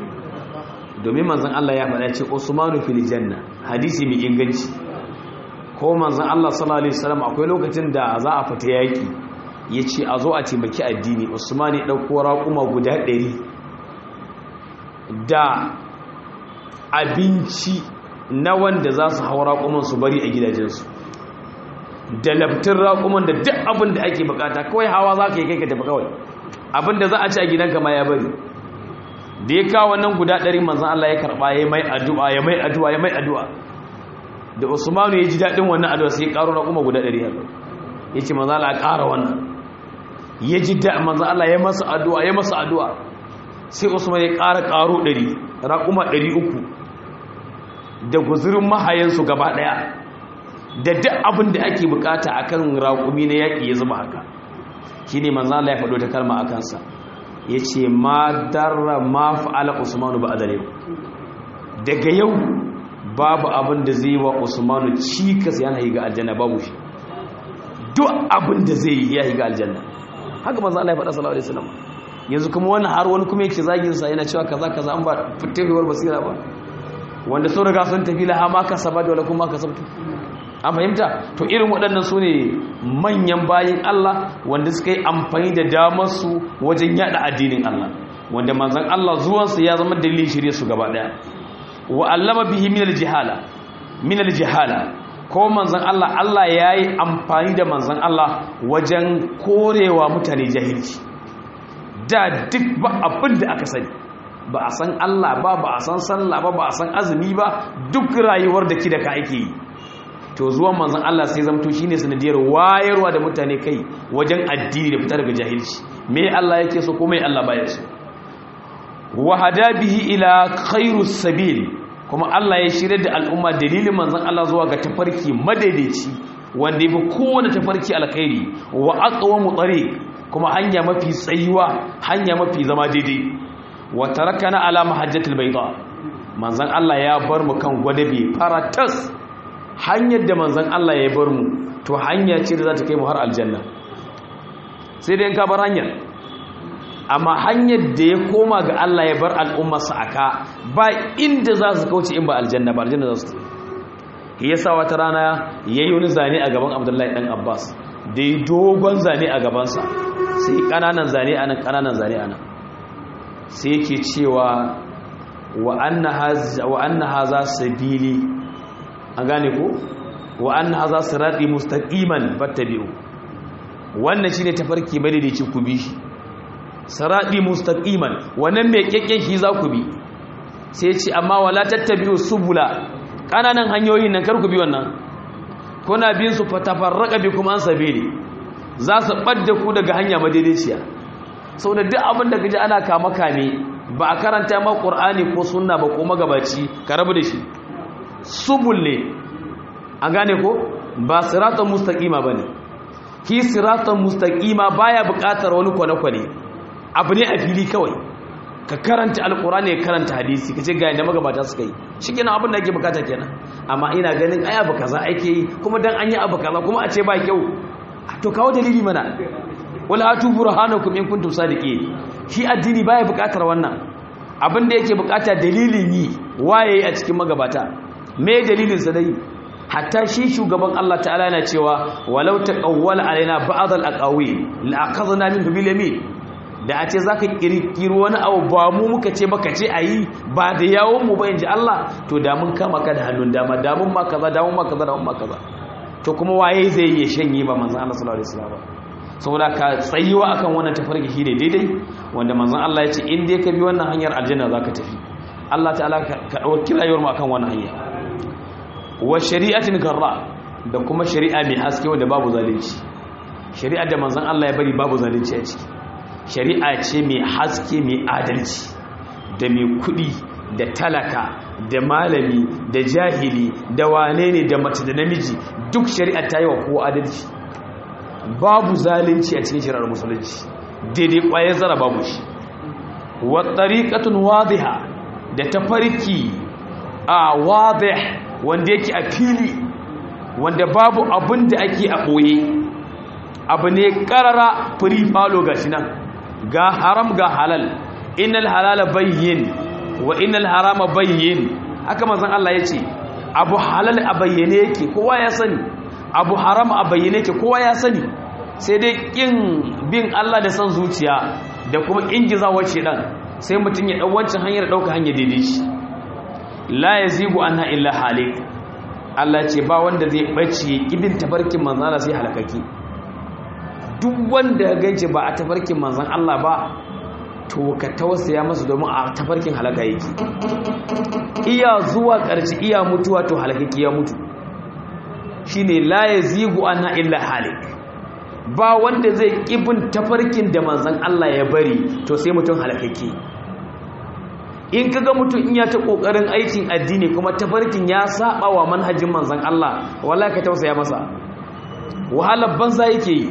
domin manzon Allah ya faɗa ce usmanu fil janna hadisi mai inganci ko manzon Allah sallallahu alaihi wasallam akwai lokacin da za a fita yaki yace a zo a taimaki addini usman ya dauko raƙuma guda 100 da abinci na wanda za su haura raƙuman su bari a gidajensu da laftin raƙuman da duk abin da ake bukata kawai hawa za ka yi kai ka tafi kawai abin da za a ci a gidanka ma ya bari da ya kawo wannan guda ɗari manzan Allah ya karɓa ya mai addu'a ya mai addu'a ya mai addu'a da usmanu ya ji daɗin wannan addu'a sai ya ƙaro raƙuma guda ɗari ya ya ce manzan Allah ya ƙara wannan ya ji da manzan Allah ya masa addu'a ya masa addu'a sai usman ya ƙara ƙaro ɗari raƙuma ɗari uku da guzurin mahayansu gaba ɗaya da duk abin da ake bukata akan raƙumi na yaƙi ya zama haka shi ne manzan Allah ya faɗo ta kalma a kansa ya ce ma darra ma fa'ala usmanu ba adare daga yau babu abin da zai wa usmanu cikas yana yi ga aljanna babu shi duk abin da zai yi ya yi ga aljanna haka manzo Allah ya faɗa sallallahu alaihi wasallam yanzu kuma wani har wani kuma yake zagin sa yana cewa kaza kaza an ba fitewar basira ba wanda sun riga sun tafi laha ma ka saba da kuma ka sabtu an fahimta to irin waɗannan su ne manyan bayin Allah wanda suka yi amfani da damar su wajen yada addinin Allah wanda manzon Allah zuwansa ya zama dalilin shirye su gaba daya wa allama bihi min al-jihala min al-jihala ko manzon Allah Allah yayi amfani da manzon Allah wajen korewa mutane jahilci da duk ba abin da aka sani ba a san Allah ba ba a san sallah ba ba a san azumi ba duk rayuwar da ki da ka ake yi to zuwan manzon Allah sai zamto shine sanadiyar wayarwa da mutane kai wajen addini da fitar daga jahilci me Allah yake so ko me Allah baya so wa hada bihi ila khairus sabil kuma Allah ya shirya da al'umma dalilin manzon Allah zuwa ga tafarki madaidaici wanda yafi kowane tafarki alkhairi wa aqwamu tariq kuma hanya mafi tsayuwa hanya mafi zama daidai wa tarakana ala mahajjatil bayda manzon Allah ya bar mu kan gwadabe faratas hanyar da manzon Allah ya bar mu to hanya ce da za ta kai mu har aljanna sai dai in ka bar hanyar amma hanyar da ya koma ga Allah ya bar al'ummarsa aka ba inda za su kauce in ba aljanna ba aljanna za su tafi yasa wata rana yayi wani zane a gaban Abdullahi dan Abbas da yi dogon zane a gabansa sai kananan zane anan kananan zane anan sai yake cewa wa anna haza sabili an gane ko wa anna haza sirati mustaqiman fattabi'u wannan shine tafarki madaidaici ku bi shi sirati mustaqiman wannan mai kekken shi za ku bi sai ce amma wala tattabi'u subula kananan hanyoyin nan kar ku bi wannan kuna bin su fatafarraqa bikum an sabili za su ɓadda ku daga hanya madaidaiciya sau da duk abin da gaji ana kama kame ba a karanta ma ƙur'ani ko sunna ba ko magabaci ka rabu da shi subul ne an gane ko ba siratan mustaƙima ba ne ki siratan mustaƙima baya buƙatar wani kwane-kwane abu ne a fili kawai ka karanta alƙur'ani ya karanta hadisi ka ce ga yadda magabata suka yi shi kenan abin da ake bukata kenan amma ina ganin ai abu kaza ake yi kuma dan an yi abu kaza kuma a ce ba kyau to kawo dalili mana wala atu burhanakum in kuntum sadiqin shi addini baya bukatar wannan abin da yake bukata dalilin yi waye a cikin magabata me dalilin sa dai hatta shi shugaban Allah ta'ala yana cewa walau taqawwala alaina ba'd al-aqawi la aqadna minhu bil yamin da a ce zaka kirkiro wani abu ba mu muka ce baka ce ayi ba da yawon mu ba inji Allah to da mun kama ka da hannun dama da mun ma kaza da mun ma kaza da mun ma kaza to kuma waye zai yi shanye ba manzon Allah sallallahu alaihi wasallam saboda ka tsayuwa akan wannan tafarki shine daidai wanda manzon Allah ya ce in dai ka bi wannan hanyar aljanna zaka tafi Allah ta'ala ka dauki rayuwar mu akan wannan hanya wa shari'atin garra da kuma shari'a mai haske wanda babu zalunci shari'a da manzon Allah ya bari babu zalunci a ciki shari'a ce mai haske mai adalci da mai kudi da talaka da malami da jahili da wane ne da mace da namiji duk shari'a ta yi wa kowa adalci babu zalunci a cikin shari'ar musulunci daidai kwaye zara babu shi wa tariqatun wadiha da tafarki a wadih wanda yake a fili wanda babu abin da ake a ɓoye abu ne ƙarara free falo ga shi nan ga haram ga halal inal halala bayyin wa inal harama bayyin haka manzon Allah ya ce abu halal a bayyane yake kowa ya sani abu haram a bayyane yake kowa ya sani sai dai kin bin Allah da san zuciya da kuma ingizawar shedan sai mutum ya dau wancan hanyar dauka hanyar daidai shi la yazigu anha illa halik Allah ce ba wanda zai bace ibin tabarkin manzon Allah sai halakaki duk wanda ya gance ba a tafarkin manzon Allah ba to ka tausaya masa domin a tafarkin halaka yake iya zuwa ƙarshe iya mutuwa to halakaki ya mutu shine la yazigu anha illa halik ba wanda zai kibin tafarkin da manzon Allah ya bari to sai mutum halakaki in kaga mutum in ya ta kokarin aikin addini kuma tafarkin ya saba wa manhajin manzon Allah wallahi ka tausaya masa wahalar banza yake yi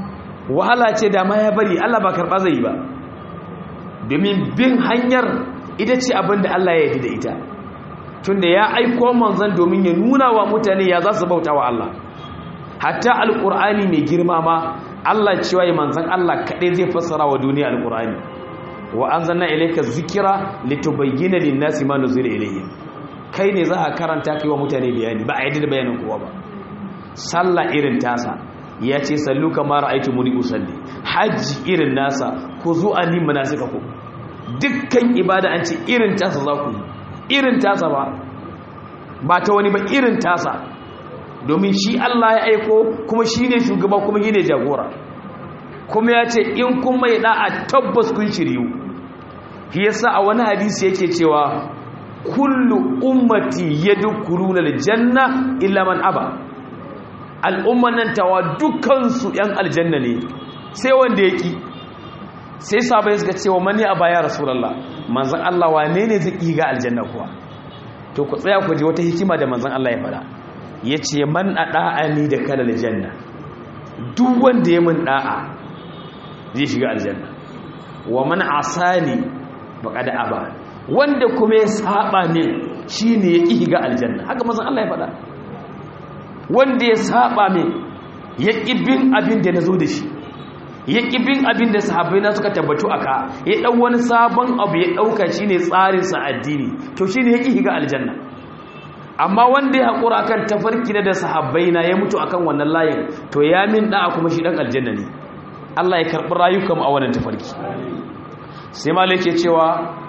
wahala ce da ma ya bari Allah ba karɓa zai yi ba domin bin hanyar ita ce abin da Allah ya yi da ita tunda ya aiko manzon domin ya nuna wa mutane ya za su bauta wa Allah hatta alqur'ani mai girma ma Allah cewa ya manzon Allah kadai zai fassara wa duniya alqur'ani wa anzalna ilayka dhikra litubayyana lin-nasi ma nuzila ilayhim kai ne za a karanta kai wa mutane bayani ba a yadda da bayanin kowa ba sallah irin tasa ya ce sallu kama ra'aytu muni usalli hajji irin nasa ku zo ani manasika ku dukkan ibada an ce irin tasa za ku irin tasa ba ba ta wani ba irin tasa domin shi Allah ya aiko kuma shi ne shugaba kuma shi ne jagora kuma ya ce in kun mai da'a tabbas kun shiryu shi yasa a wani hadisi yake cewa kullu ummati yadkhuluna aljanna illa man aba al'umman nan tawa dukansu yan aljanna ne sai wanda yaki sai sabai suka cewa mani aba ya rasulullah manzon Allah wane ne zai ga aljanna kuwa to ku tsaya ku ji wata hikima da manzon Allah ya fada yace man ada'ani da kalal janna duk wanda ya mun da'a zai shiga aljanna wa man asani faqad aba wanda kuma ya saba min shine ya ki ga aljanna haka manzon Allah ya faɗa wanda ya saba min ya ki bin abin da nazo da shi ya ki bin abin da sahabbai na suka tabbatu aka ya dau wani sabon abu ya dauka shine tsarin sa addini to shine ya ki ga aljanna amma wanda ya hakura akan tafarki da sahabbai na ya mutu akan wannan layin to ya min da'a kuma shi dan aljanna ne Allah ya karbi rayukan a wannan tafarki sai malai ke cewa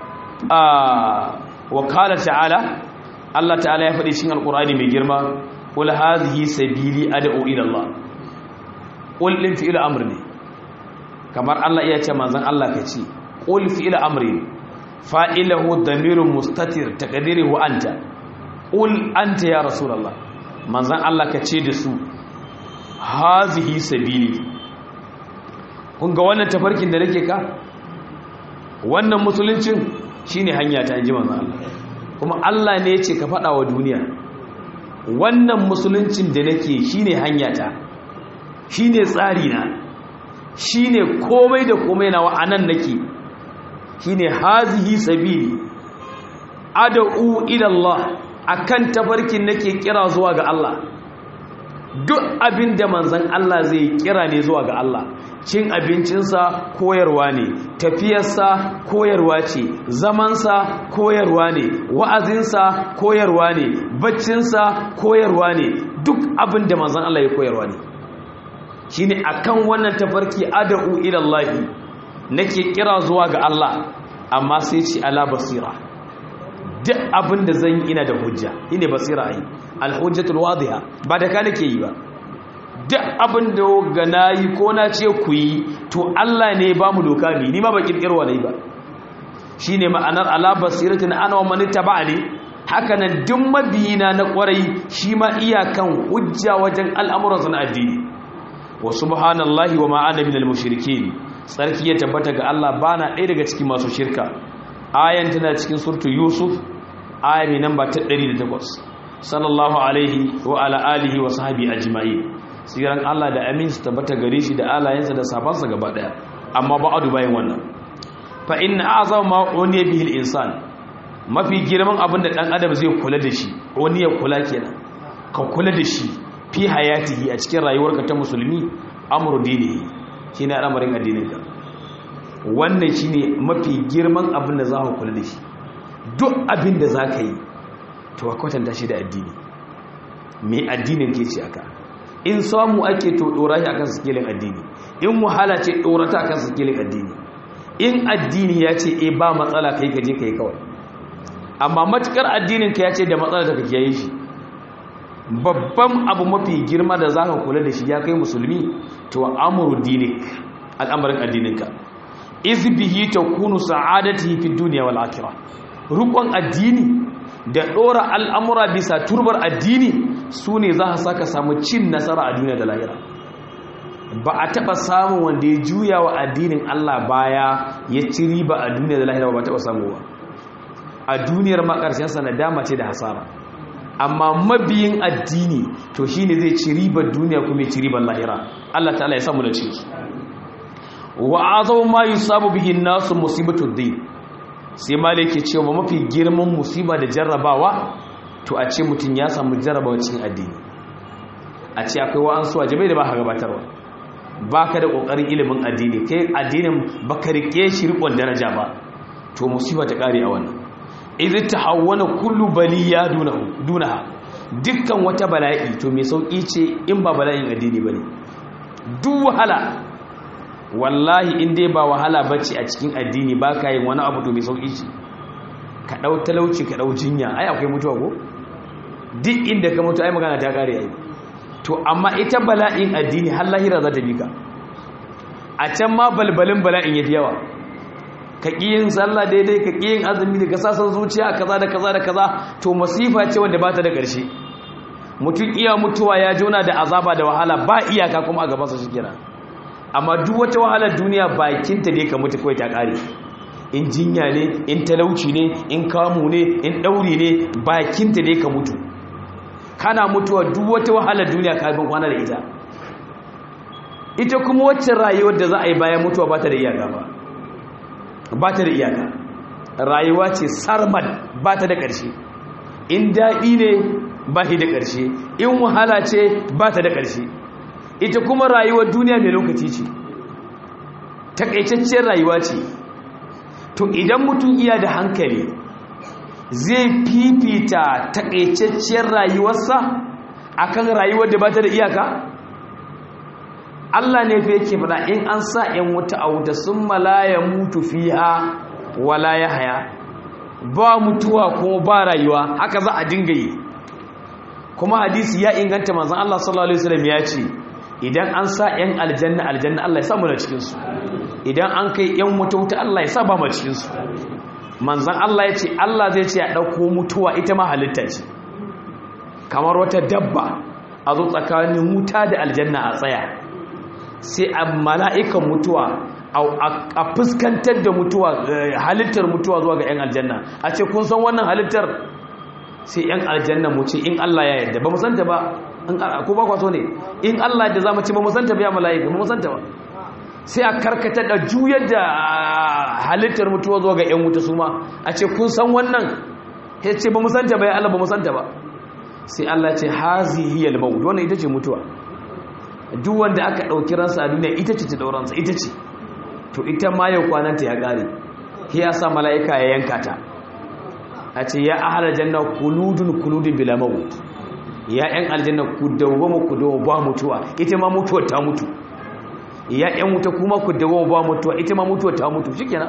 wa kala ta'ala Allah ta'ala ya faɗi cikin alƙur'ani mai girma qul hadhihi sabili ad'u ila Allah qul din fi'il amr ne kamar Allah iya ce manzon Allah ka ce qul fi'il amri fa'ilahu damirun mustatir taqdiruhu anta qul anta ya rasulullah manzon Allah ka ce da su hadhihi sabili kun ga wannan tafarkin da nake ka wannan musuluncin shine hanya ta inji manzon Allah kuma Allah ne yace ka fada wa duniya wannan musuluncin da nake shine hanya ta shine tsari na shine komai da komai na wa'anan nake shine hazihi sabili ad'u ila Allah akan tafarkin nake kira zuwa ga Allah duk abin da manzon Allah zai kira ne zuwa ga Allah cin abincinsa koyarwa ne tafiyarsa koyarwa ce zamansa koyarwa ne wa'azinsa koyarwa ne baccinsa koyarwa ne duk abin da manzon Allah ya koyarwa ne shine akan wannan tafarki ad'u ila Allah nake kira zuwa ga Allah amma sai ci ala basira duk abin da zan yi ina da hujja ine basira yi alhujjatul wadiha ba da ka nake yi ba duk abin da ga nayi ko na ce ku yi to Allah ne ba mu doka bi ni ma ba kirkirwa ne ba shine ma'anar ala basiratin ana wa man tabani haka nan duk mabiyina na kwarai shi ma iyakan hujja wajen al'amuran na addini wa subhanallahi wa ma ana minal mushrikeen sarki ya tabbata ga Allah bana ɗaya daga cikin masu shirka ayan tana cikin surtu yusuf aya mai namba ta 108 sallallahu alaihi wa ala alihi wa sahbihi ajma'in siran Allah da amin su tabbata gare shi da alayensa da safansa gaba daya amma ba'adu bayan wannan fa inna a'zama ma uniya bihi al-insan mafi girman abin da dan adam zai kula da shi uniya kula kenan ka kula da shi fi hayatihi a cikin rayuwarka ta musulmi amru dinihi shine al'amarin addinin ka wannan shine mafi girman abin da za ka kula da shi duk abin da za ka yi to ka kwatanta shi da addini me addinin ke ce aka in samu ake to dora shi akan sikilin addini in wahala ce dora ta akan sikilin addini in addini ya ce e ba matsala kai ka je kai kawai amma matukar addinin ka ya ce da matsala da ka kiyaye shi babban abu mafi girma da zaka kula da shi ya kai musulmi to amru dinik al'amarin addininka iz bihi takunu sa'adatihi fid dunya wal akhirah rukun addini da dora al'amura bisa turbar addini su ne za a saka samu cin nasara a duniya da lahira ba a taɓa samun wanda ya juya wa addinin Allah baya ya ci riba a duniya da lahira ba taɓa samu ba a duniyar makarshensa na dama ce da hasara amma mabiyin addini to shi ne zai ci ribar duniya kuma ya ci ribar lahira Allah ta'ala ya samu da ce wa azau ma yusabu bihi nasu musibatu din sai malik ke cewa mafi girman musiba da jarrabawa to a ce mutum ya samu jarrabawa cikin addini a ce akwai wa'ansu wajibai da ba ka gabatarwa ba ka da ƙoƙarin ilimin addini kai addinin ba ka riƙe shi riƙon daraja ba to musiba ta ƙare a wannan idan ta hawwana kullu baliya dunaha dukkan wata bala'i to mai sauƙi ce in ba bala'in addini ba ne duk wahala wallahi in dai ba wahala bace a cikin addini ba ka yin wani abu to mai sauƙi ce ka ɗau talauci ka ɗau jinya ai akwai mutuwa ko duk inda ka mutu ai magana ta ƙare ai to amma ita bala'in addini har lahira za ta bi ka a can ma balbalin bala'in ya fi yawa ka ƙi yin sallah daidai ka ƙi yin azumi da kasasan zuciya kaza da kaza da kaza to masifa ce wanda ba ta da ƙarshe mutum iya mutuwa ya jona da azaba da wahala ba iyaka kuma a gabansa shi kira amma duk wata wahalar duniya bakinta ne ka mutu kawai ta ƙare in jinya ne in talauci ne in kamu ne in ɗauri ne bakinta ne ka mutu kana mutuwa duk wata wahalar duniya ka bin kwana da ita ita kuma wacce rayuwar da za a yi bayan mutuwa ba ta da iyaka ba ba ta da iyaka rayuwa ce sarmad ba ta da ƙarshe in daɗi ne ba shi da ƙarshe in wahala ce ba ta da ƙarshe ita kuma rayuwar duniya mai lokaci ce taƙaitacciyar rayuwa ce to idan mutum iya da hankali zai fifita taƙaitacciyar rayuwarsa akan rayuwar da ba ta da iyaka Allah ne fa yake faɗa in an sa ‘yan wuta a wuta sun malaya mutu fiha wala ya haya ba mutuwa kuma ba rayuwa haka za a dinga yi kuma hadisi ya inganta manzan Allah sallallahu Alaihi wasallam ya ce idan an sa ‘yan aljanna aljanna Allah ya sa mu da cikinsu idan an kai ‘yan wuta wuta Allah ya sa ba mu cikinsu manzan Allah ya ce Allah zai ce a ɗauko mutuwa ita ma halitta ce kamar wata dabba a zo tsakanin wuta da aljanna a tsaya sai a mala'ikan mutuwa a fuskantar da mutuwa halittar mutuwa zuwa ga 'yan aljanna a ce kun san wannan halittar sai 'yan aljanna mu ce in Allah ya yadda ba mu santa ba ko ba kwaso ne in Allah da za mu ce ba mu santa ba ya mala'ika ba mu santa ba sai a karkatar da juyar da halittar mutuwa zuwa ga 'yan wuta su ma a ce kun san wannan ya ce ba mu santa ba ya Allah ba mu santa ba sai Allah ce hazi hiyal maut wannan ita ce mutuwa duk wanda aka ɗauki ransa a duniya ita ce ta ɗauransa ita ce to ita ma yau kwananta ya ƙare ya sa mala'ika ya yanka ta a ce ya ahalar janna kuludun kuludun bila maut ya ‘yan aljanna ku dawoma ku dawo ba mutuwa ita ma mutuwa ta mutu ya ‘yan wuta kuma ku dawo ba mutuwa ita ma mutuwa ta mutu shi kenan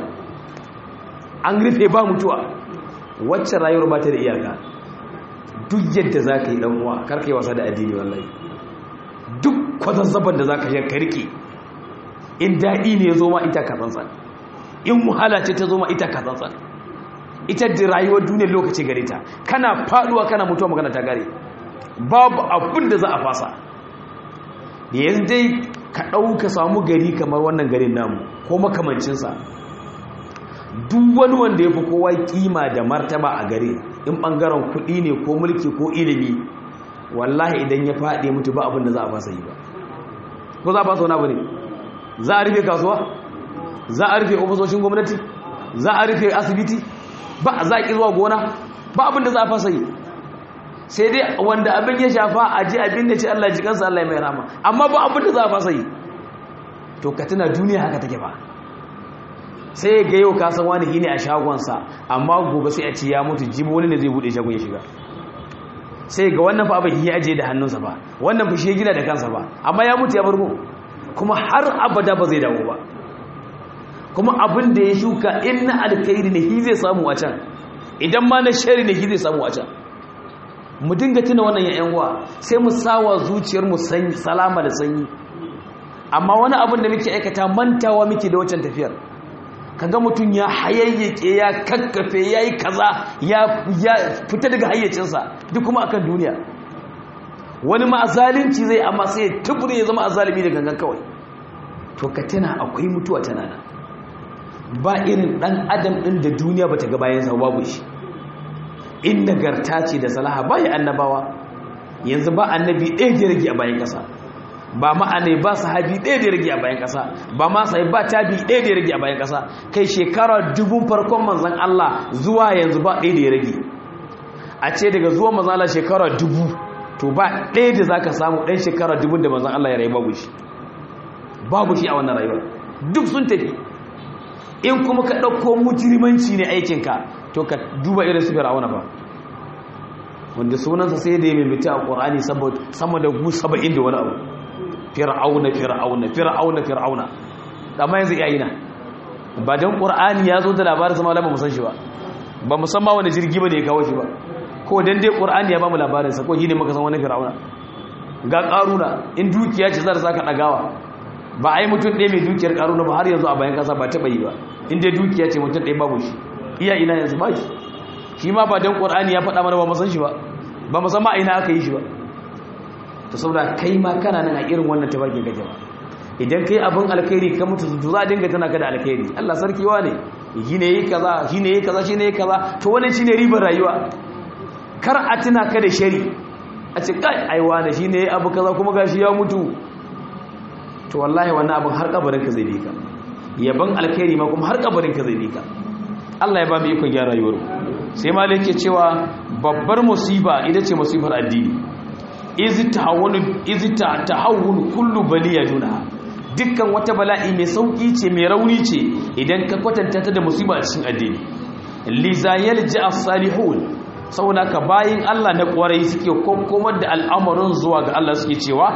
an rufe ba mutuwa wacce rayuwar ba ta da iyaka duk yadda za ka yi ɗan'uwa karka yi wasa da addini wallahi duk kwazazzaban da za ka yi karki in daɗi ne ya zo ma ita katsantsan in wahala ce ta zo ma ita katsantsan ita da rayuwar duniyar lokaci gare ta kana faduwa kana mutuwa magana ta gare babu abin da za a fasa da yanzu dai ka ɗauka samu gari kamar wannan garin namu ko makamancinsa duk wani wanda ya fi kowa kima da martaba a gari in ɓangaren kuɗi ne ko mulki ko ilimi wallahi idan ya faɗi mutu ba abin da za a fasa yi ba ko za a fasa wani abu ne za a rufe kasuwa za a rufe ofisoshin gwamnati za a rufe asibiti ba a zaƙi zuwa gona ba abin da za a fasa yi sai dai wanda abin ya shafa a ji abin da ce Allah ji kansa Allah mai rama amma ba abin da za a fasa yi to ka tuna duniya haka take ba sai ga yau ka san wani gini a shagonsa amma gobe sai a ci ya mutu jibi wani ne zai bude shagon ya shiga sai ga wannan fa abin ya aje da hannunsa ba wannan fa shi gina da kansa ba amma ya mutu ya bargo kuma har abada ba zai dawo ba kuma abin da ya shuka in na alkhairi ne shi zai samu a can idan ma na shari ne shi zai samu a can mu dinga tuna wannan yayan uwa sai mu sawa zuciyar mu sanyi salama da sanyi amma wani abin da muke aikata mantawa muke da wancan tafiyar kaga mutum ya hayayyake ya kakkafe yayi kaza ya ya fita daga hayyacinsa duk kuma akan duniya wani ma zalunci zai amma sai ya tubure ya zama azalimi da gangan kawai to ka tana akwai mutuwa tana nan ba irin dan adam din da duniya bata ga bayan sa babu shi in nagarta ce da salaha bai annabawa yanzu ba annabi ɗaya da rage a bayan ƙasa ba ma'ana ba sahabi ɗaya da ya rage a bayan ƙasa ba ma sai ba tabi ɗaya da ya rage a bayan ƙasa kai shekara dubun farkon manzon Allah zuwa yanzu ba ɗaya da ya rage a ce daga zuwa manzon Allah shekara dubu to ba ɗaya da zaka samu ɗan shekara dubun da manzon Allah ya rayu babu shi babu shi a wannan rayuwar duk sun tafi in kuma ka ɗauko mujirimanci ne aikinka to ka duba irin su fir'auna ba wanda sunansa sai da ya mimita a ƙorani sama da gu saba'in da wani abu fir'auna fir'auna fir'auna fir'auna amma yanzu iya yi na ba don ƙorani ya zo da labarin sama labar musan shi ba ba musamman wani jirgi ba da ya kawo shi ba ko don dai ƙorani ya ba mu labarinsa ko shi ne maka san wani fir'auna ga ƙaruna in dukiya ce za ta saka ɗagawa ba a yi mutum ɗaya mai dukiyar ƙaruna ba har yanzu a bayan ƙasa ba taɓa yi ba inda dukiya ce mutum ɗaya babu shi iya ina yanzu ba shi shi ma ba don ƙorani ya faɗa mana ba masan shi ba ba musamman a ina aka yi shi ba ta saboda kai ma kana nan a irin wannan tabarkin kake ba idan kai abin alkhairi ka mutu to za a dinga tana ka da alkhairi Allah sarkiwa ne shi ne yi kaza shi ne yi kaza shi ne yi kaza to wannan shine ribar rayuwa kar a tuna ka da shari a ce kai ai wani shi ne abu kaza kuma gashi ya mutu to wallahi wannan abin har kabarin ka zai bi ka yaban alkhairi ma kuma har kabarin ka zai bi ka Allah ya ba mu ikon gyara rayuwar sai malik ke cewa babbar musiba ita ce musibar addini izi tahawunu izi tahawunu kullu baliya duna dukkan wata bala'i mai sauki ce mai rauni ce idan ka kwatanta ta da musiba a cikin addini lizayal ja'a salihun saboda ka bayin Allah na kwarai suke kokkomar da al'amarin zuwa ga Allah suke cewa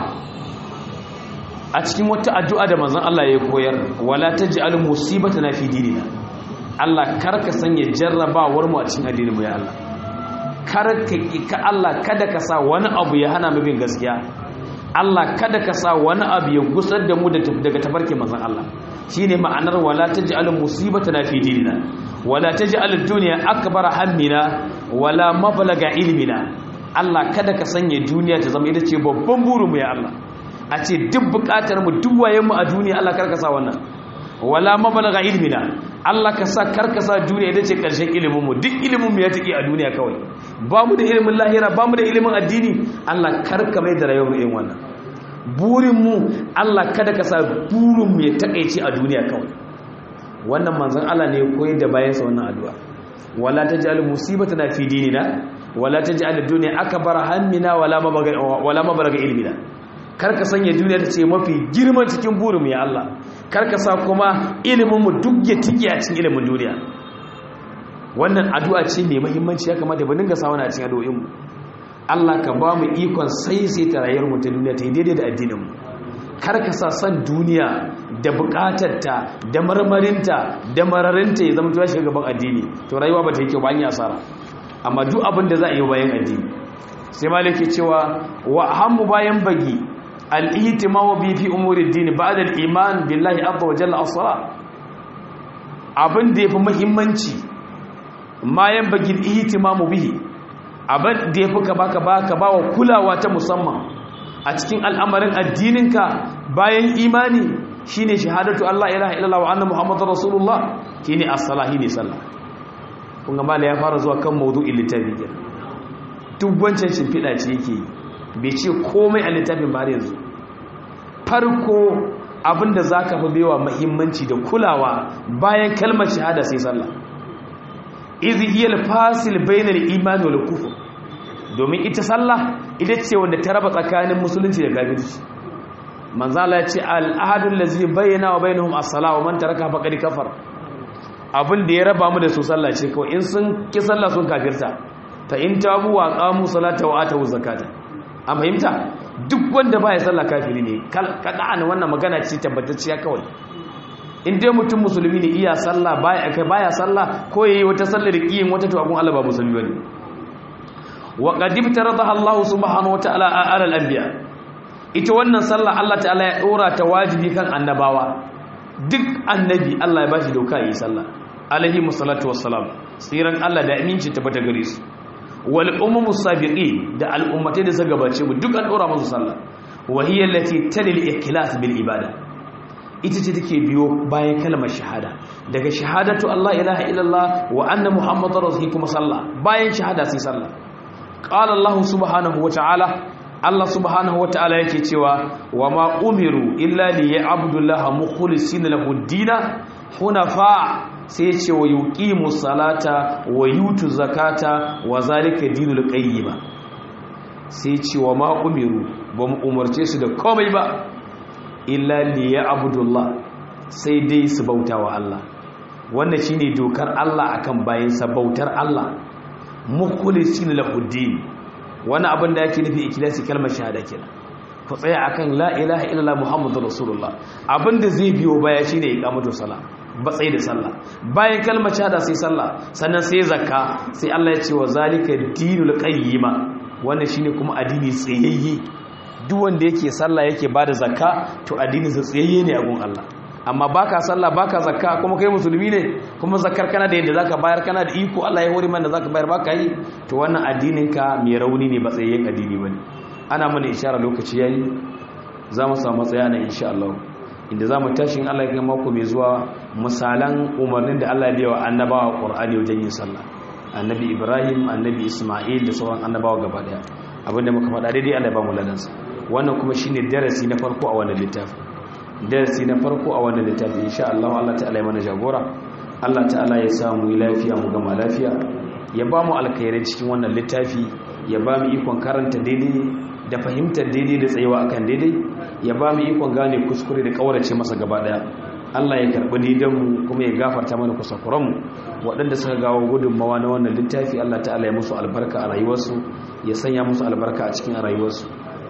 a cikin wata addu'a da manzon Allah ya koyar wala taj'al musibatana fi dinina Allah karka sanya jarrabawar mu a cikin addinin mu ya Allah karka ka Allah kada ka sa wani abu ya hana mu bin gaskiya Allah kada ka sa wani abu ya gusar da mu daga tafarkin manzon Allah shine ma'anar wala taj'al musibatana fi dinina wala taj'al ad-dunya akbar hammina wala mablaga ilmina Allah kada ka sanya duniya ta zama ita ce babban burin mu ya Allah a ce duk bukatar mu duk wayen mu a duniya Allah karka sa wannan wala mablaga ilmina Allah ka sa karka sa duniya ita ce karshen ilimin mu duk ilimin mu ya take a duniya kawai ba mu da ilimin lahira ba mu da ilimin addini Allah karka mai da rayuwar irin wannan burin mu Allah kada ka sa burin mu ya takeice a duniya kawai wannan manzon Allah ne ya koyar da bayan sa wannan addu'a wala taj'al musibatana fi dinina wala taj'al ad-dunya akbar hammina wala mablaga wala mablaga ilmina karka sanya duniya ta ce mafi girman cikin burin mu ya Allah karka sa kuma ilimin mu duk ya tike a cikin ilimin duniya wannan addu'a ce mai muhimmanci ya kamata ba dinga sa wani a cikin addu'o'in mu Allah ka ba mu ikon sai sai ta rayuwar mu ta duniya ta yi daidai da addinin mu karka sa san duniya da bukatarta da marmarinta da mararinta ya zama tuwa shiga gaban addini to rayuwa ba ta yi kyau ba an yi asara amma duk abin da za a yi bayan addini sai malaki cewa wa hammu bayan bagi al-ihtimamu bi fi umuri ad-din ba'da al-iman billahi azza wa jalla as-salat abin da yafi muhimmanci mayan bagi al-ihtimamu bihi abin da yafi ka baka baka bawa kulawa ta musamman a cikin al'amarin addininka bayan imani shine shahadatu Allah ilaha illallah wa anna muhammadar rasulullah shine as-salah ne sallah kun ga mala ya fara zuwa kan mawdu'in littafi kenan duk wancan shimfiɗa ce yake yi bai ce komai a littafin ba yanzu farko abinda za ka fi baiwa mahimmanci da kulawa bayan kalmar shahada sai sallah izi iya fasil bainar imani wal kufur domin ita sallah ita ce wanda ta raba tsakanin musulunci da kafirci manzala ya ce al'adun lazi bayyana wa bainahum as-sala wa man taraka faqad kafar abin da ya raba mu da su sallah ce kawai in sun ki sallah sun kafirta ta in tabu wa qamu salata wa atu zakata an fahimta duk wanda baya sallah kafiri ne kada an wannan magana ce tabbatacciya kawai in dai mutum musulmi ne iya sallah baya kai baya sallah ko yayi wata sallar kiyin wata to abun Allah ba musulmi bane wa qad ibtaradaha Allah subhanahu wataala ala al-anbiya ita wannan sallah Allah ta'ala ya dora ta wajibi kan annabawa duk annabi Allah ya bashi doka yi sallah alaihi musallatu wassalam tsiran Allah da aminci tabbata gare su wal ummu sabiqin da al'ummatai da suka gabace mu duk an dora musu sallah wa hiya allati talil ikhlas bil ibada ita ce take biyo bayan kalmar shahada daga shahadatu Allah ilaha illallah wa anna muhammadar rasul kuma sallah bayan shahada sai sallah qala Allah subhanahu wa ta'ala Allah subhanahu wataala yake cewa wa ma umiru illa li ya'budullaha mukhlisina lahu ad-dina hunafa sai ya ce wa yuqimu salata wa yutu zakata wa zalika dinul qayyima sai ce wa ma umiru ba mu umarce su da komai ba illa li ya'budullah sai dai su bauta wa Allah wannan shine dokar Allah akan bayansa bautar Allah mukhlisina lahu ad-din wani abin da yake nufi ikilasi kalmar shahada kenan ku tsaya akan la ilaha illallah muhammadur rasulullah abin da zai biyo baya shine iqamatu sala batsai da sallah bayan kalmar shahada sai sallah sannan sai zakka sai Allah ya ce wa zalika dinul qayyima wannan shine kuma addini tsayayye duk wanda yake sallah yake bada zakka to addinin sa tsayayye ne a gun Allah amma baka sallah baka zakka kuma kai musulmi ne kuma zakkar kana da yadda zaka bayar kana da iko Allah ya hore mana da zaka bayar baka yi to wannan addinin ka mai rauni ne ba tsayayyen addini bane ana mana ishara lokaci yayi za mu samu tsaya na insha Allah inda za mu tashi in Allah ya kai mako mai zuwa misalan umarnin da Allah ya biya wa annabawa Qur'ani wajen yin sallah annabi Ibrahim annabi Isma'il da sauran annabawa gaba daya abinda muka faɗa daidai Allah ya ba mu ladansa wannan kuma shine darasi na farko a wannan littafi darasi na farko a wannan littafi insha Allah Allah ta'ala ya mana jagora Allah ta'ala ya samu lafiya mu gama lafiya ya ba mu alkhairai cikin wannan littafi ya ba mu ikon karanta daidai da fahimtar daidai da tsayawa akan daidai ya ba mu ikon gane kuskure da kaurace masa gaba daya Allah ya karbi didanmu kuma ya gafarta mana kusakuranmu waɗanda suka gawo gudunmawa na wannan littafi Allah ta'ala ya musu albarka a rayuwarsu ya sanya musu albarka a cikin rayuwarsu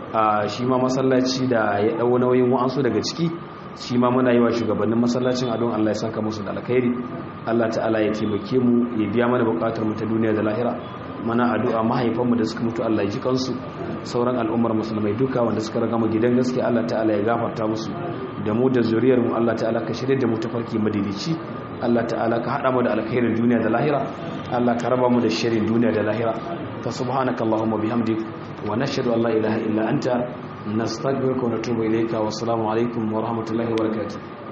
a shi ma masallaci da ya ɗau nauyin wa'ansu daga ciki shi ma muna yi wa shugabannin masallacin adon Allah ya saka musu da alkhairi Allah ta'ala ya taimake mu ya biya mana bukatar mu ta duniya da lahira mana addu'a mahaifanmu da suka mutu Allah ya ji kansu sauran al'ummar musulmai duka wanda suka raga mu gidan gaskiya Allah ta'ala ya gafarta musu da mu da zuriyar mu Allah ta'ala ka shirye da mu tafarki madidici Allah ta'ala ka hada mu da alkhairin duniya da lahira Allah ka raba mu da shirin duniya da lahira fa subhanakallahumma bihamdik wa nashhadu an la ilaha illa anta nastaghfiruka wa natubu ilayka wa assalamu alaikum wa rahmatullahi wa barakatuh